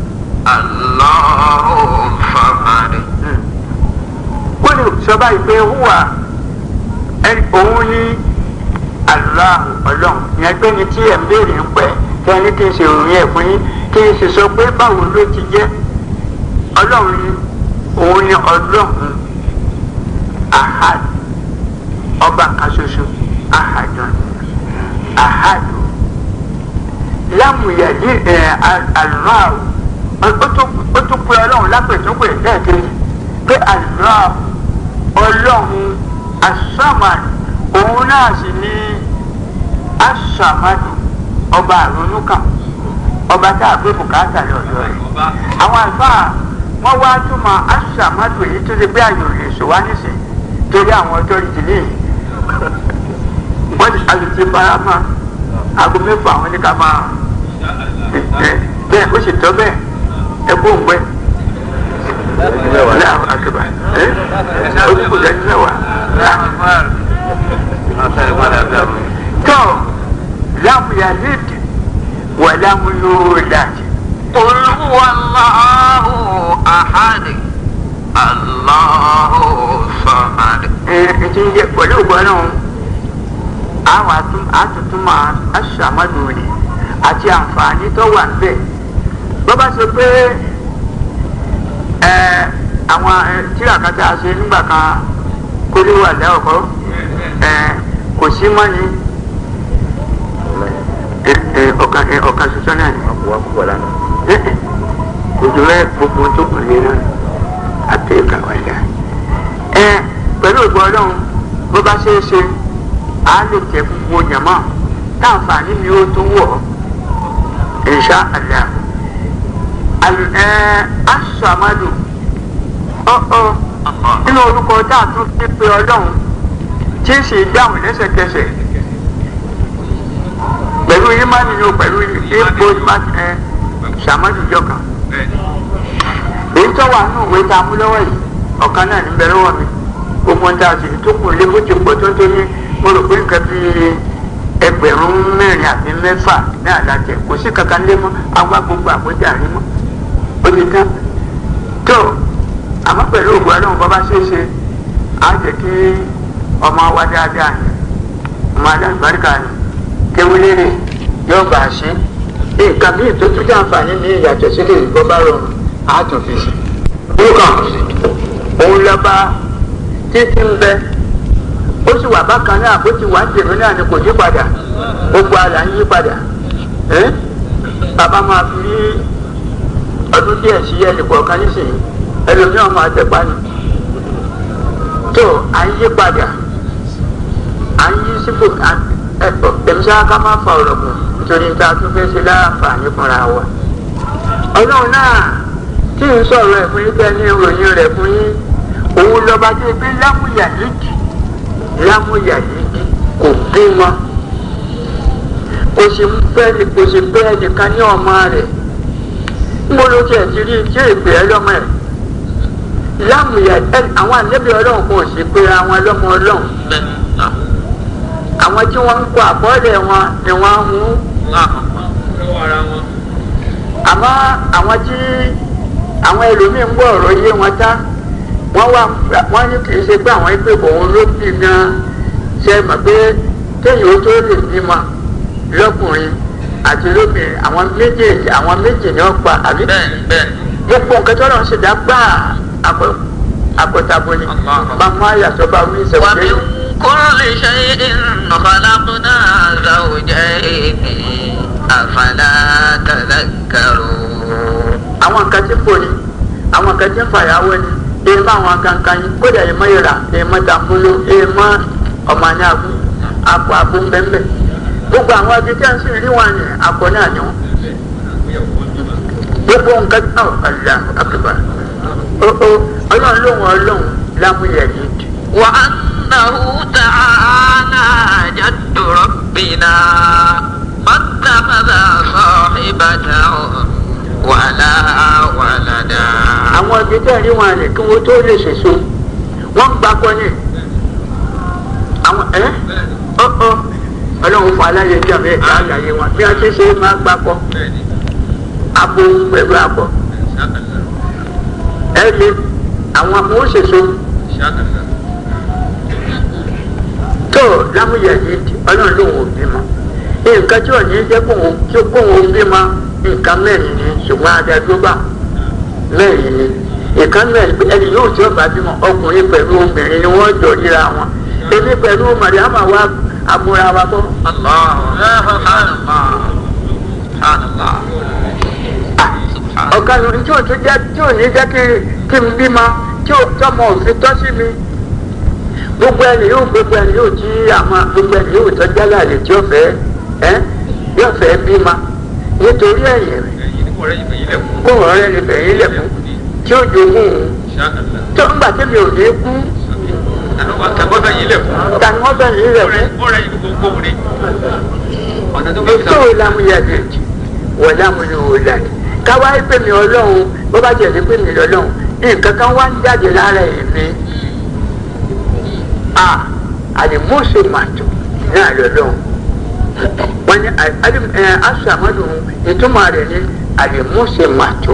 الله الصمد wọ́n lè sọ báyìí pé hùwà ẹni òun ní aláhùn ọlọ́run ìyẹn pé ní tí ẹ̀ ń béèrè ń pẹ́ kí ẹni kí n ṣe òun yẹn fún yín kí n sì sọ pé báwo ló ti jẹ́ ọlọ́run ní òun ní ọlọ́run ahad ọba kan ṣoṣo ahadun ahadu lámùyẹ̀dí ẹ̀ aláhùn ó tún pé ọlọ́run lápẹ̀túnpẹ̀ lẹ́ẹ̀kejì pé aláhùn ọlọ́run asamad òun náà sì ní asamadu ọba àrònúkàn ọba tá a gbé bùkátà lọ́dọ̀ rẹ̀ àwọn àlùfáà wọ́n wá túmọ̀ asamadu èyí tó ti gbé àyò lè sọ wá nísìn torí àwọn ọjọ́ ìdílé yìí wọ́n ti àlùtí farama aago mẹ́fà àwọn ní ká máa bẹ́ẹ̀ ó sì tọ́ bẹ́ẹ̀ ẹ kó ń gbẹ́ Allahu akbar ẹ ó ti kó dájú mẹ́wàá tó lámù yalid wà lámù yulad قل هو الله أحد الله الصمد ẹ ẹ ti ń jẹ pẹ̀lú ògbọ́n náà àwọn àtúntúmọ̀ aṣàmọ́dù ni àti àǹfààní tó wà níbẹ̀ bó bá ṣe pé ẹ àwọn tíra kan tá a ṣe nígbà kan kólíwà lẹ́ọ̀kọ́ ẹ kò sí mọ́ ni ẹ ẹ ọ̀kan ẹ ọ̀kan ṣoṣo náà ni ẹ ẹ kò jù rẹ gbogbo tó kù ní náà àti ìkàwé dá ẹ pẹ̀lú ògbọ́n ọlọ́run bó bá ṣe é ṣe a lè jẹ gbogbo jàmọ táǹfààní mi ó tún wọ insha Allah ẹ aṣàmàdù ọ̀ọ́ nínú orúkọ tá a tún fi pe ọlọ́run tí ń ṣe dáhùn lẹ́sẹ̀kẹsẹ̀ pẹ̀lú ìmánì ni o pẹ̀lú ipò ẹ ṣàmàdù jọkàn èyí tó wà nínú ìwé tá a mú lọ́wọ́ yìí ọ̀kan náà ní bẹ̀rẹ̀ wọ̀ mi gbogbo ń tá a sì tó kù lé bó ti pọ̀ tó ń tó ní mo rò pé nǹkan bí ẹgbẹ̀rún mẹ́rin àbí mẹ́fà ní àlàjẹ kò sí kankan lé mọ́ àwa gbogbo àbójà rí mọ́ ó ti tán tó àmọ́ pẹ̀lú ògùn ọlọ́run bọ́ bá ṣe é ṣe á jẹ́ kí ọmọ wa dáadáa ni ọmọ alágbàríkà ni kéwúlérè yóò bá a ṣe nǹkan bí ìtótú jàǹfààní ní ìyàtọ̀ sílẹ̀ ìgbọ́ bá rọrùn á tún fi sí. nǹkan òun lọ́ba títí ń bẹ ó sì wà bákan náà bó ti wà ń tèmi náà ni kò yí padà gbogbo àlà ń yí padà bàbá máa fi rí ọdún díẹ̀ sí ẹnì kọ̀ọ̀kan nísìnyí ẹlòmíràn máa tẹ̀pá ni tó à ń yí padà à ń yí sípò ẹ̀tọ́ tẹ̀mísà ká má fa ọ̀rọ̀ kù nítorí tá a tún fẹ́ ṣe láǹfààní fúnra wa ọlọ́run náà tí ń sọ̀rọ̀ ẹ̀ fún yín tẹ́ ní ìròyìn rẹ̀ fún yín òun lọ́ba tó gbé lámúyà yìí lámúyà yìí kò bímọ kò sì ń fẹ́ kò sì fẹ́ ẹnìkan ní ọmọ rẹ̀ mo ló tiẹ̀ ti rí tí èpè ẹ lọ́mọ ẹ̀ lámúyà ẹ àwọn àlẹ́bí ọlọ́run kò sì pé àwọn ọlọ́mọ ọlọ́run àwọn tí wọ́n ń kó àbọ̀lẹ̀ wọn ni wọ́n ń mú àmọ́ àwọn tí àwọn ẹlòmíín ń gbọ́ ọ̀rọ̀ yé wọn tá wọ́n wà wọ́n ní kì í ṣe pé àwọn ìpè òun ló bí gan ṣe mọ̀ pé téèyàn ó tó lè bímọ lọ́kùnrin àti lóbìnrin àwọn méjèèjì àwọn méjì ni wọ́n pa àbí gbogbo nǹkan tó lọ́n ṣe dá gbà àkọ́tàbọ̀ ni bàmá yàtọ̀ bá wí ìṣẹ̀wọ̀n lẹ́yìn. كل شيء خلقنا زوجين أفلا تذكرون àwọn nǹkan tí kò ní àwọn nǹkan tí ń fàyàwó ni èèmọ àwọn kankan yìí kódà èèmọ ìrà èèmọ tàǹbùlù èèmọ ọmọ ní àbú àpò àbú ńbẹ́ńbẹ́ gbogbo àwọn ibi tí a ń sì rí wọn ni àpò náà ni wọn gbogbo nǹkan tí wọn ọ̀là àkùbà ó ó ọlọ́run lóhùn ọlọ́run lámúyẹ̀ yìí وأنه تعالى جد ربنا ما اتخذ صاحبة ولا ولدا àwọn ibi tí a rí wọn ni kí wọn tó lè ṣèṣo wọn gbà kọ ni àwọn ẹ ọ ọ ọlọ́run fún aláyẹ tí a fẹ́ ká àlàyé wọn bí a ti ṣe máa gbà kọ abo pẹ̀lú abo ẹ lè àwọn àwọn òṣèṣo tó lámúyẹ yìí ọlọ́run ló wò bímọ nǹkan tí ò ní jẹ́ kóhun tí kóhun bímọ nǹkan mẹ́rin ni ṣùgbọ́n adájọ́gbà mẹ́rin ni ìkan mẹ́rin ẹni yóò tí ó bá bímọ ọkùnrin pẹ̀lú obìnrin ni wọ́n jọ ríra wọn èmi pẹ̀lú màríàmà wa amúra wa kọ́. الله سبحان الله سبحان الله ọ̀kan lórí tí ò tún jẹ́ tí ò ní jẹ́ kí kí n bímọ tí ò tọmọ òfin tọ́ sí mi gbogbo ẹni yóò gbogbo ẹni yóò tí àwọn gbogbo ẹni yóò tọ́jú aláàlè tí ó fẹ́ ẹ́ yóò fẹ́ bímọ nítorí ẹ̀yìn rẹ̀ kó ọ̀rẹ́ ni bẹ̀yìn lẹ̀kún tí ó jogún òun tó ń gbà tẹ́mi ò ní kú tani wọ́n bẹ̀yìn lẹ̀kún tó lámúyàdé wọ̀ lámúyàwòlá káwá pé mi ọlọ́run bó bá jẹ̀ sí pé mi lọ́lọ́run nǹkan kan wá ń jáde lára èmi a àdìmọ́sẹ̀ màtò náà lọ́lọ́run wọ́n ní aṣọ àmọ́dù ìtumọ̀ rẹ̀ ní àdìmọ́sẹ̀ màtò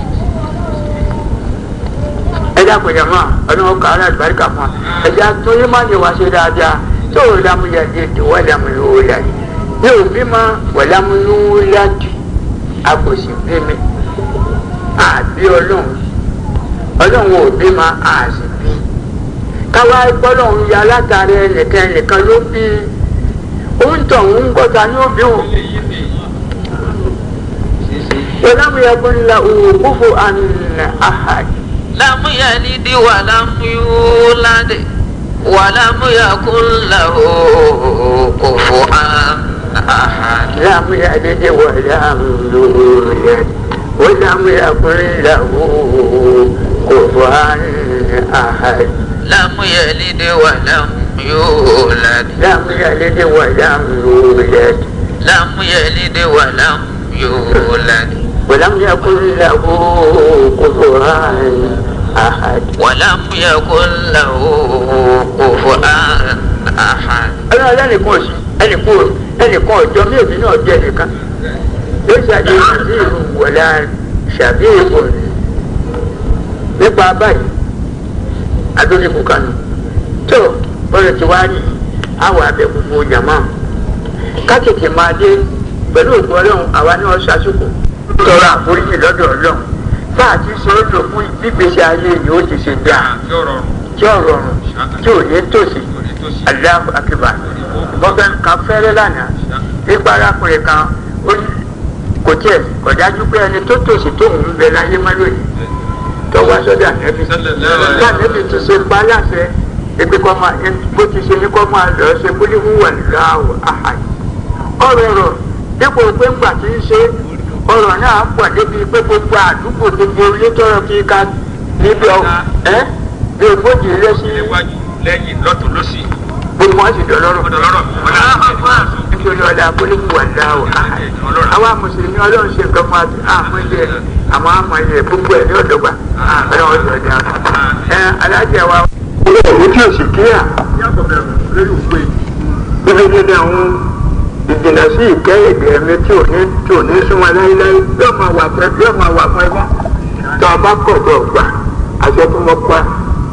ẹ dákun jẹ mọ́ ọlọ́run kọ́ ara àlùbáríkà fún wa ẹ̀jẹ̀ àtúnyẹ́ máa ní wá ṣe dáadáa tó o lámúyàdé tó wọ́n lámúyàwòlá yìí ní òbí ma wọ́n lámúyàwòlá dì a kò sì bí mi àbí ọlọ́run ọlọ́run ò bí ma a sì bí káwá gbọ́dọ̀run ya látàrí ẹnìkan ẹnìkan ló bí oúnjẹ òun gbọ́ta ní òbí òun ìlànà ìgbónilà òkúfò àná àhàdì. لم يلد ولم يولد ولم يكن له كفوا أحد لم يلد ولم يولد ولم يكن له كفوا أحد لم يلد ولم يولد لم يلد ولم يولد لم يلد ولم يولد ولم يكن له كفوا أحد ولم يكن له كفوا أحد ọlọ́run ẹnìkan òsì ẹnìkan ẹnìkan ọjọ́ mi òbí náà jẹ́ nìkan ló ṣàdé sí ìlú wọ̀lá ṣàbí ìbò nípa báyìí adóníkù kanu tó bọ́lá ti wá ní àwọn abẹ gbogbo jàmá kákìkì máa dé pẹ̀lú òkú ọlọ́run àwa ní ọ̀ṣà sùkù tọrọ àforíjì lọ́dọ̀ ọlọ́run bá a ti ṣe é lò fún gbígbèsè ayé yìí ó ti ṣe dáa tí ó rọrùn tí ò ní tòsí aláàbò akíba bọ́gẹ́ kan fẹ́rẹ́ lánàá nípa arákùnrin kan ó ní kò tiẹ̀ kò dájú pé ẹni tó tòsí tóun ń bẹ láyé má lónìí tó wá sọ́dọ̀ ànẹ́bí láànẹ́bí ti ṣe pa láṣẹ ebi kọ́ máa bó ti ṣe ní kọ́ máa lọ ṣe kó ní wúwà láwọ̀ àhàyè ọ̀rọ̀ rọ̀ dípò pé ńgbà tí ń ṣe ọ̀rọ̀ náà pọ̀ débi pé gbogbo àdúgbò gbogbo ilé tọrọ kí ká níbi ọ ẹ bí ogójì ilé sí níwájú lẹ́yìn lọ́tún lọ́sì. gbogbo wọn sì dọ̀lọ́rọ̀ ọ̀dọ̀ lọ́rọ̀ nítorí ọ̀la kólébù wà láwọ̀ àhàyè àwa mùsùlùmí ọlọ́run ṣe nǹkan fún àti àmọ́ ilé àmọ́ àmọ́ ilé gbogbo ẹ̀ ní ọ̀dọ́gba ọlọ́run ṣe ọ̀dà ẹ alájẹ wa. ilé ìwé tí o sì kíyà ibi dídá àwọn ìdènà sí ìkẹ́ èdè ẹ̀mí tí ò ní tí ò ní súnmọ́ láéláé yóò máa wà fún yóò máa wà fún ẹgbẹ́ tó o bá kọ̀ tó o gbà àṣẹ tó mọ pa.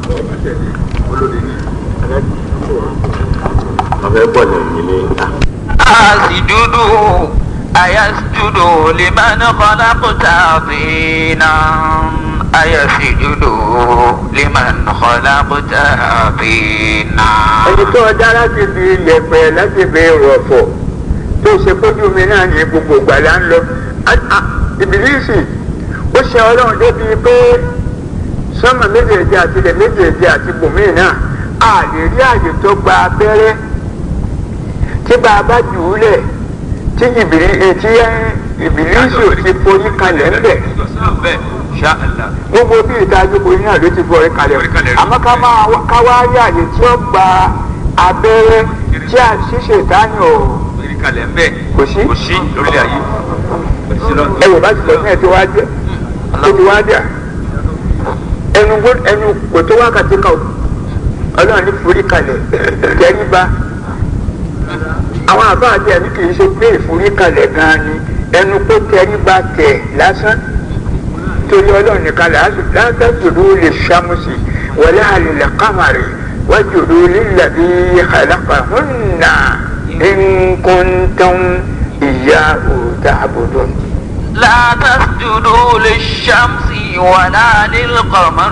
ọ̀fẹ́ bọ̀ lẹ́yìn ní ìta. asjudu ayasjudu liman khalaqta tina ayasjudu liman khalaqta tina. ẹni tó ọjà láti fi yẹ̀pẹ̀ láti fi rọ̀fọ̀ tó ṣe kójú mi náà ní gbogbo gbàlá ń lọ ìbílísì ó ṣe ọlọ́run débi pé sọ́mọ méjèèjì àti ilẹ̀ méjèèjì àti bòmíì náà a lè rí àyè tó gba abẹ́rẹ́ tí bàbá jù ú lẹ̀ tí ìbìrí etí ìbìlísù ti forí kalẹ̀ ńbẹ̀ gbogbo bí ìta àjọpọ̀ yìí náà ló ti forí kalẹ̀ àmọ́ ká máa ká wá rí àyè tí ó gba abẹ́rẹ́ tí a ṣíṣe ìdáyàn ò kò sí kò sí lórílẹ̀ ayé ẹ wò bá ti sọ fún ẹ tí wàá jẹ tó ti wàá jà ẹnu gbó ẹnu kò tó wákàtí kan o ọlọ́run ní forí kalẹ̀ tẹríba àwọn àbá àti ẹ̀mí kì í ṣe pé ìforí kalẹ̀ gan-an ni ẹnu kó tẹríba tẹ̀ lásán torí ọlọ́run nìkan là á sì látàjòdó lè ṣàmùsì wọlé àlèlè kámàrè wájòdó lílà bí àlàkà hùnà nkùntàn ìyá òòtà àbòdò. لا تسجدوا للشمس ولا للقمر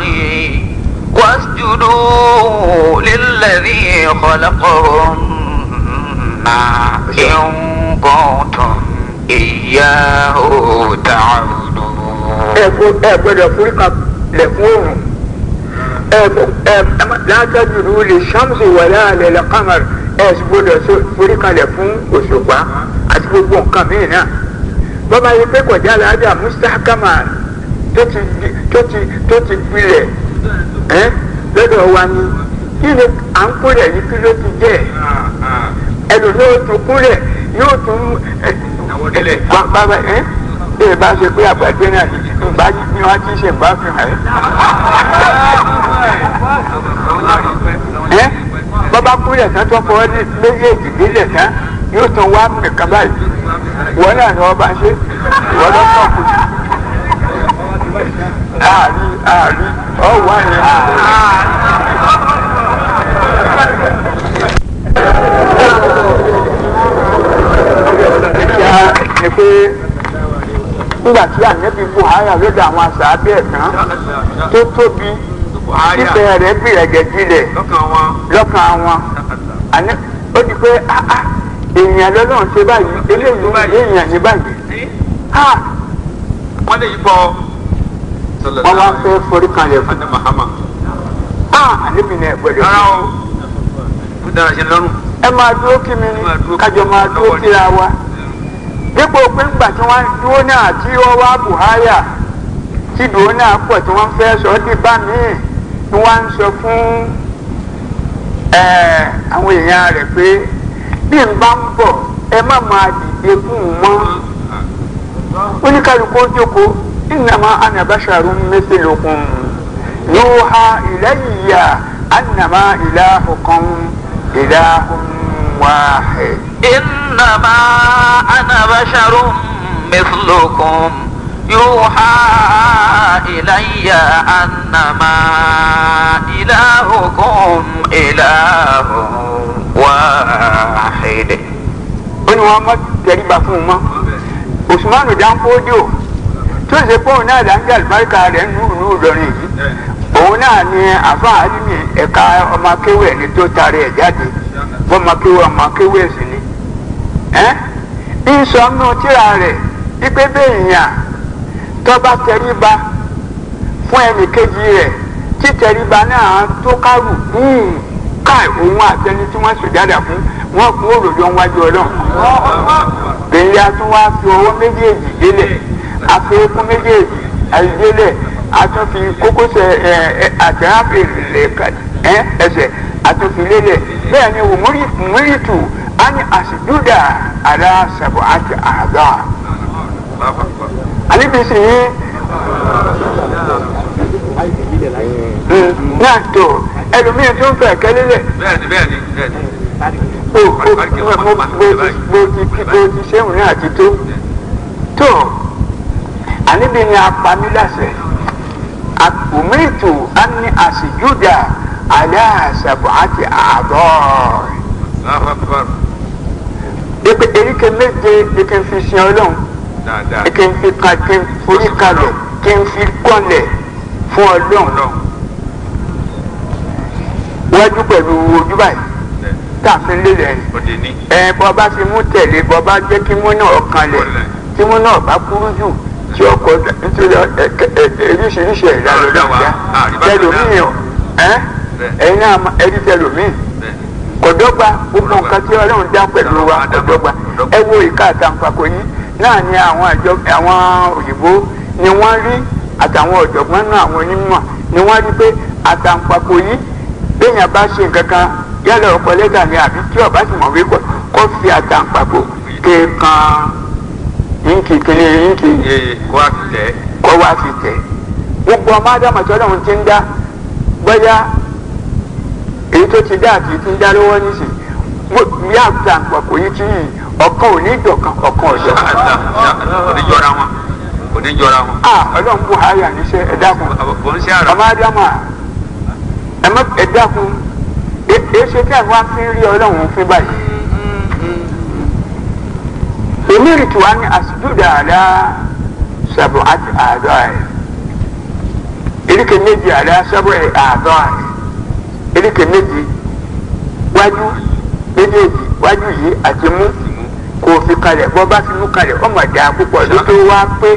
واسجدوا للذي خلقهن إن كنتم إياه تعبدون ẹ gbọ́dọ̀ forí kalẹ̀ fún òrùn ẹ látàjòdó lè ṣàmùsì wọlé àlèlè kámàrè ẹ sì gbọ́dọ̀ forí kalẹ̀ fún òṣùpá àti gbogbo nǹkan mìíràn náà bọ́bá yìí pé kọjá aláàjà mustahkama tó ti tó ti tó ti gbilẹ̀ ẹ́ lọ́dọ̀ wa ni kí ni à ń kúrẹ̀ yìí kí ló ti jẹ́ ẹnu yóò tún kúrẹ̀ yóò tún bàbá ẹ́ ẹ bá ṣe pé àgbàgbé náà ìgbà ni wọ́n ti ṣe ìgbà fi hàn ẹ́ bọ́bá kúrẹ̀ tán tó fọwọ́ ní méjèèjì délẹ̀ tán yóò tún wá nìkan báyìí wọ́n náà ni wọ́n bá ṣe wọ́n lọ sọ kù ààrí ààrí ọ̀wá yẹn. ìyá ni pé nígbà tí ànẹ́bí buhari lọ́dọ̀ àwọn àṣàbí ẹ̀ tán tó tóbi fífẹ́ rẹ̀ gbìyànjẹ́ jílẹ̀ lọ́kàn wọn ó di pé èèyàn lọ́lọ́run ṣe báyìí eléyìí èèyàn ní báyìí wọ́n lè yí bọ́ wọ́n wá fẹ́ forí kanlẹ̀ fún Adé Mahama. àníbi ní ẹ̀gbọ́dọ̀ rárá o ó dára ṣe lọ́rùn. ẹ máa dúró kí mi máa dúró kájọ máa dúró lọ́wọ́ ni. kíra wa dípò pé ńgbà tí wọ́n dúró náà tí wọ́n wá buhari tí dúró náà pọ̀ tí wọ́n fẹ́ sọ ọ́ di bá míì tí wọ́n ń sọ fún ẹ̀, àwọn èèyàn rẹ̀ pé bí n bá ń bọ̀ ẹ má máa dìde fún un mọ́ oníkàlùkù ó jókòó ìnàmá anabasharu mẹsẹlẹkùn yóò ha ìlẹyìíyà anamá ìlàhùkàn ìlàhùn wáhẹ. إنما أنا بشر مثلكم يوحى إلي أنما إلهكم إله واحد ó ní wọn mọ tẹríba fún un mọ́ usmanu danfodio tó ṣe pé òun náà dáńgé àlùbáríkà rẹ̀ nù nù lọrin yìí òun náà ni àfa àdìmí ẹ̀ka ọmọ akéwì ẹni tó taari ẹ̀ jáde bọ́mọ akéwì ọmọ akéwì ẹ̀sìn ni ẹ́ ń sọ nù tíra rẹ̀ wípé bẹ́ẹ̀ yàn tọ́ba tẹríba fún ẹnì kejì rẹ̀ tí tẹríba náà tó kárù búùn káì òun àtẹni tí wọ́n sòjádà fún wọn kún òròjọ́ wájú ọlọ́run bẹ́ẹ̀ni a tún wá fi ọwọ́ méjèèjì délẹ̀ àfẹ́kún méjèèjì àìdélẹ̀ a tún fi kókósẹ̀ ẹ ẹ àtẹ̀ráfẹ́ ẹ ẹsẹ̀ a tún fi lélẹ̀ bẹ́ẹ̀ ni wùmúrìtù á ní àṣìdúdà àrà sàbọ̀ àti àgá àníbísí yìí náà tó ẹlòmíín tó ń fẹ́ kẹ́lẹ́lẹ̀ bẹ́ẹ̀ni bẹ́ẹ̀ni bẹ́ẹ̀ni. o o mo mo mo mo ti mo ti sẹ́wọ̀n náà ti tó tó àníbi ni apamílàsẹ̀ àpòmíìtù á ní àṣìjúdà alẹ́ àṣàbọ̀ àti àbọ̀ Allahu Akbar. èpè eríkè méje ni kí n fi sin ọlọ́run dáadáa. kí n fi ka kí n forí kalẹ̀ kí n fi kọ́lẹ̀ fún ọlọ́run Ọlọ́run. wájú pẹ̀lú ojú báyìí tá a fi ń lélẹ̀ ni. òde ní. ẹ bọ́ bá fi mú tẹ̀lé bọ́ bá jẹ́ kí mú náà kanlẹ̀ tí mú náà bá kúrú jù tí ọkọ̀ nítorí oríṣiríṣi ẹ̀dá ló dá wá tẹlómìn ẹ̀ ẹ̀yin náà ẹ̀rí tẹlómìn kọ̀dọ́gba gbogbo nǹkan tí ọlọ́run dá pẹ̀lú wa kọ̀dọ́gba ẹ wo ìka àtàǹpàkò yìí náà ni àwọn àjọ àwọn òyìnbó ni wọ́n rí àtàwọn ọ̀jọ̀gbọ́n náà àwọn onímọ̀ ni wọ́n rí pé àtàǹpàkò yìí béèyàn bá ṣe nǹkan kan yálà ọkọ̀ lẹ́tà ni àbí tí ọba sì mọ̀ wípé kó fi àtàǹpàkò kéèkan yínkì kíní yínkì kó a fi tẹ̀ kó wá fi tẹ̀ gbogbo ọmọ ádámù tí ọlọ́run ti ń dá bóyá èyí tó ti dá àti ti ń dá lọ́wọ́ nísìn bí àtàǹpàkò yìí ti yìí ọ̀kan ò ní ìjọ̀kan ọ̀kan ọ̀jọ̀ kò ní jọra wọn kò ní jọra wọn. ah ọlọ́run bù háyà níṣẹ́ ẹ dákun kò ń ṣe àrà. ọmọ ádámù à ẹ má ẹ dákun ẹ ẹ ṣe tí àwọn afi ń rí ọlọ́run fún báyìí. umirtu an asjuda ala sab'ati a'dha'i erike méjì ala sab'i a'dha'i erike méjì wájú méjèèjì wájú yìí àti mú kò fi kalẹ̀ bọ́ bá fi mú kalẹ̀ ọmọ ìdá púpọ̀ ló tó wá pé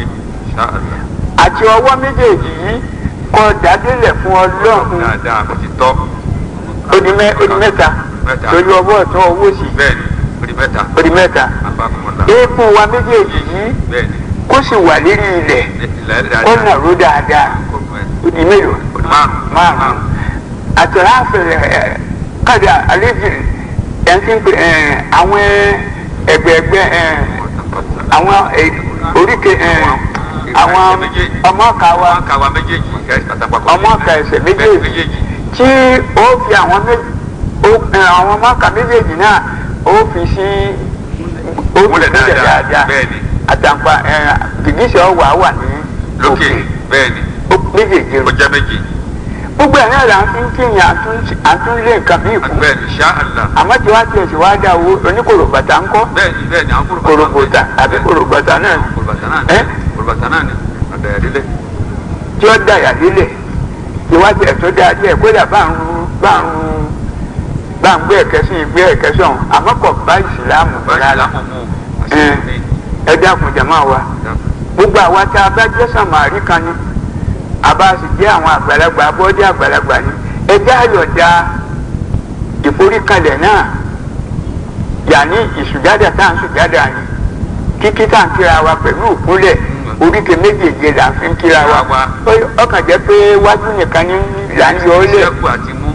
àti ọwọ́ méjèèjì yìí kọ dádélẹ̀ fún ọlọ́run dáadáa kò ti tọ́. ó di mẹ́- ó di mẹ́ta Mẹ́ta. torí ọwọ́ ọ̀tún ọwọ́ òsì bẹ́ẹ̀ni ó di mẹ́ta. ó di mẹ́ta abakumọ̀lá. eékún wa méjèèjì yìí bẹ́ẹ̀ni kó sì wà lérí ilẹ̀ ilẹ̀ dáadáa. kó nàró dáadáa kò mọ̀ ẹ́. ó di mélòó ó di márùn-ún. márùn àtàrà àfẹrẹ ẹ kàdà àlejò ẹ ń fi pè ẹ àwọn ẹgbẹẹgbẹ ẹ àwọn ẹ, oríkè ẹ àwọn ọmọ ọkà wa wọn kà wá méjèèjì ẹ àtàpàpọ̀. ọmọ ọkà ẹsẹ̀ méjèèjì méjèèjì. tí ó fi àwọn méjì ó- ẹ, àwọn ọmọ ọkà méjèèjì náà ó fi sí ó fi Múlẹ̀ múlẹ̀ dáadáa, dáadáa bẹ́ẹ̀ni. àtàǹpà ẹ gìgísẹ̀ ọwà wà ní lókè bẹ́ẹ̀ni ó- méjèèjì ó jẹ́ méjì. gbogbo ẹ̀ náà là ń fi ń kíyàn àtúnlé nǹkan bí ìkú bẹ́ẹ̀ni ṣá àlá. àmọ́ tí wàá tiẹ̀ sì wá dá owó oníkòròbàtà ń kọ́ bẹ́ẹ̀ni bẹ́ẹ̀ni àwọn kúrò kòròbòtà àbí kòròbàtà náà kòròbàtà náà ẹ́ ni kòròbàtà náà ni àdàyà lílẹ̀. tí ó dàyà lílẹ̀ tí wàá tiẹ̀ tó dáa díẹ̀ kódà bá ń ru bá ń ru bá ń gbé ẹ̀kẹ́ sí gbé ẹ̀kẹ́ sí ọ̀hún àmọ́ kò bá ìsìlámù báyìí rárá láwọn mú ẹ àṣírí ní ẹ dákun jàmáà wa gbogbo àwa tá a bá jẹ́ sàmárì kan ni àbá sì jẹ́ àwọn àgbàlagbà abọ́dé àgbàlagbà ni ẹ jẹ́ àyọ̀dá ìforíkalẹ̀ náà yàní ìsùjádà tá à ń sùjádà ni kíkí tá à ń kíra wa pẹ̀lú òkúnlẹ̀ oríkè méjèèjì là ń fi ń kíra wa Ó- ọkàn jẹ́ pé wájú nìkan ní là ń yọ ọ́ lẹ̀ ṣẹ́kù àti mú.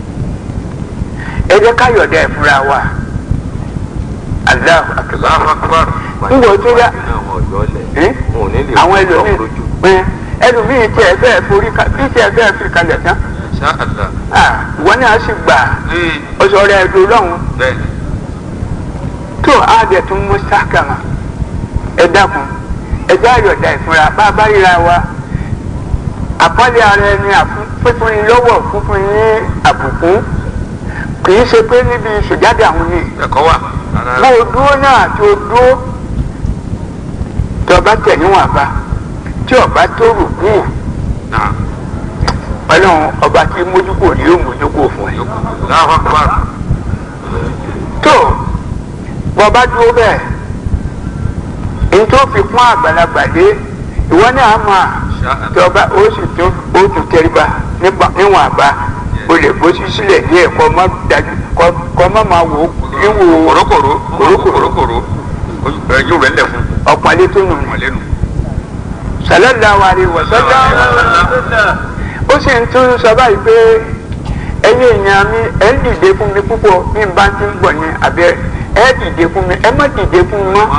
ẹ jẹ́ káyọ̀dá ẹ̀ fúnra wa Allahu akbar Allahu akbar. ńgbọ̀ tó yá ẹ́? àwọn ẹlòmíì ẹ, ẹlòmíì tí ẹ fẹ́ forí ka bí tí ẹ fẹ́ fi kalẹ̀ tán ṣá àlá. ah, ìwọ náà sì gbà ee ọsọ rẹ ẹdùn lọ́hùn bẹ́ẹ̀ni tó a dẹ̀ tún mú sákàmà ẹ dákun ẹ jẹ́ àyọ̀dá ìfúnra bá a bá ríra wa àpọ́nlé ara ẹni àfún- fífún ni lọ́wọ́ fúnfún ní àbùkù kì í ṣe pé níbi ìṣèjáde àwọn ni ẹ̀kọ́ wà. bó o dúró náà tó o dúró tó o bá tẹ̀ níwọ̀n bá tí o bá tó rù kú náà ọlọ́run ọba tí mójúkò ni yóò mójúkò fún ẹ. Allahu akbar. tó bọ́ bá dúró bẹ́ẹ̀ èyí tó fi kún àgbàlagbà dé ìwọ náà mà ṣá àlá. tí ọba ó sì tún ó tún tẹríba nípa níwọ̀n àbá o lè bó sí sílẹ̀ díẹ̀ kọ́ má dájú kọ́ kọ́ má máa wò ó níwò kòrókòró kòrókòró kòrókòró ẹ yóò rẹ̀ lẹ̀ fún ọ̀pọ̀lẹ́ tó nù. wọn lẹ́nu. sallallahu alaihi wasallam ó sì ń tún sọ báyìí pé ẹ̀yin èèyàn mi ẹ ń dìde fún mi púpọ̀ bí n bá ti ń bọ̀ ní abẹ́ ẹ dìde fún mi ẹ má dìde fún mi mọ́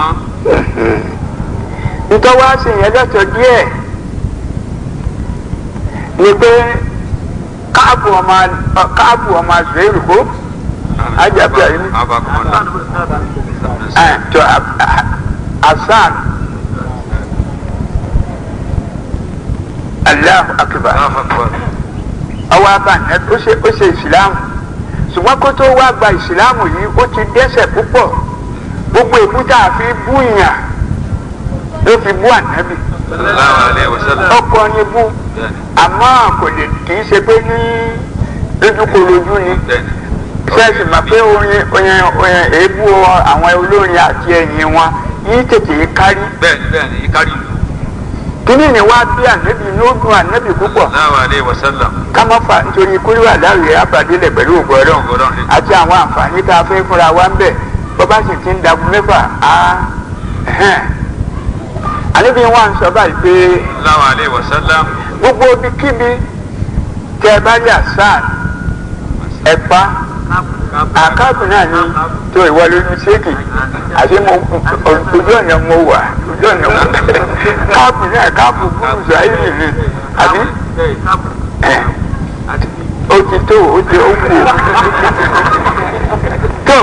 nítorí wá sí yẹn lọ́tọ̀ díẹ̀ ni pé káàbù ọmọ káàbù ọmọ àzùrẹ́rù kó Ajabi ayi ni. abakumọ̀lá. ẹ̀ tó asan Allahu akbar Allahu akbar. ọwọ́ aban ẹ ó ṣe ó ṣe ìsìlámù ṣùgbọ́n kó tó wá gba ìsìlámù yìí ó ti dẹ́ṣẹ̀ púpọ̀ gbogbo èkúta àfi búyàn ló fi bú ànábì sallallahu alayhi wa sallam. ọkọ ni bú bẹ́ẹ̀ni àmọ́ kò lè kì í ṣe pé ní lójúkorojú ni bẹ́ẹ̀ni. ṣẹ́ẹ̀sì mà pé orin orin orin èébú àwọn olórin àti ẹ̀yìn wọn yìí tètè kárí bẹ́ẹ̀ni bẹ́ẹ̀ni ìkárí kíní ni wá bí ànábì ní ó dùn ànábì púpọ̀ Allahu alayhi wa sallam. ká má fa nítorí kúrú àdáwìrì àbàdílẹ̀ pẹ̀lú ògbọ́dọ̀ àti àwọn àǹfààní tá a fẹ́ fúnra wa ń bẹ̀ bọ́bá sì ti ń dagun mẹ́fà á ẹ̀hẹ́n. àníbi wọn sọ báyìí pé Allahu alayhi wa sallam. gbogbo ibikíbi tẹ ẹ bá rí àṣà ẹ̀pá àkáàbù náà ni tó ìwọ lórí ṣéèkì àti mo ojú ọ̀nà mo wà ojú ọ̀nà mo káàbù náà káàbù fún ìsirayélì ni àbí ẹ̀ ó ti tó ó ti ó kù tó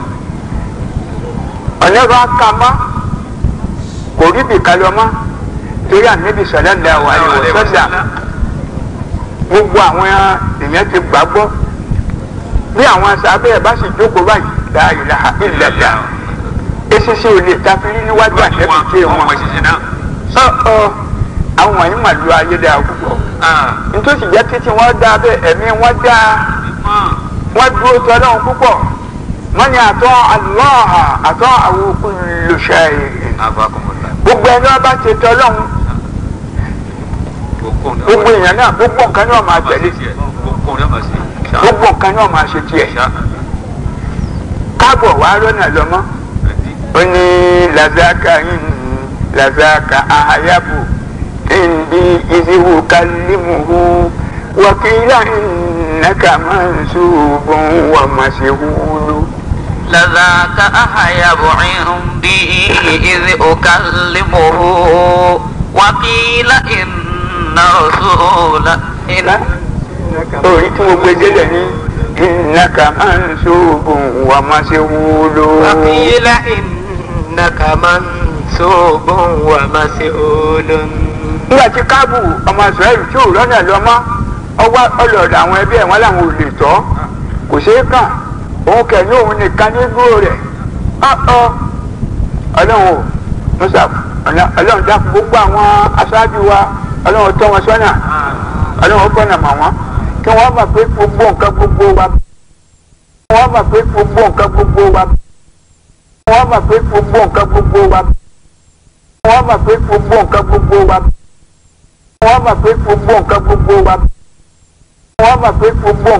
ọ̀nà bá ka mọ́ kò rí bìkan lọ mọ́ torí àníbi sallallahu alaihi wasallam gbogbo àwọn èèyàn ti gbàgbọ́ bí àwọn sábẹ́ ẹ̀ bá sì jókòó báyìí la ilaha illallah esisi ò lè tafiri níwájú àtẹ́bí tí wọn Wọ́n ṣiṣẹ́ náà. ọ ọ àwọn wọ̀nyí mà lu ayé dáa púpọ̀ nítòsí jẹ́ títí wọ́n dá bẹ́ẹ̀ ẹ̀mí wọ́n dá wọ́n dúró tọ́lọ́hún púpọ̀ wọ́n ní àtọ́ Allah àtọ́ àwọn kullu shay Afakumullah. gbogbo ẹni wọ́n bá ti tọ́lọ́hún gbogbo èèyàn náà gbogbo nǹkan náà máa tẹ̀lé Gbogbo ọ̀rẹ́ máa ṣe. gbogbo nǹkan náà máa ṣe tiẹ̀ káàbọ̀ wá lọ́nà lọ́mọ́ ó ní làzákà yìí làzákà àyàbò ìndí ìdíwò kálímùhù wàkìlá ìnàkà máa ń ṣùgbọ́n wà máa ṣe wúlò. لذاك أحيب عندي إذ أكلمه وقيل إن رسول إن orí tí mo gbé délẹ̀ ní ìnàkà máa ń ṣùgbọ́n wà máa ṣe wúlò. وقيل إنك منسوب ومسؤول nígbà tí káàbù ọmọ israẹli tí ò lọ́nà lọ́mọ́ ọwọ́ ọlọ́ọ̀dà àwọn ẹbí ẹ̀ wọ́n làwọn ò lè tọ́ kò ṣeé kàn òun kẹ̀yìn òun nìkan ní dúró rẹ̀ ọ́ ọlọ́run ò musa ọlọ́run dákun gbogbo àwọn aṣáájú wa ọlọ́run tọ́ wọn sọ́nà ọlọ́run fọ́nà mọ̀ wọ́n kí wọ́n mọ̀ pé gbogbo nǹkan gbogbo wa wọ́n mọ̀ pé gbogbo nǹkan gbogbo wa wọ́n mọ̀ pé gbogbo nǹkan gbogbo wa wọ́n mọ̀ pé gbogbo nǹkan gbogbo wa wọ́n mọ̀ pé gbogbo nǹkan gbogbo wa wọ́n mọ̀ pé gbogbo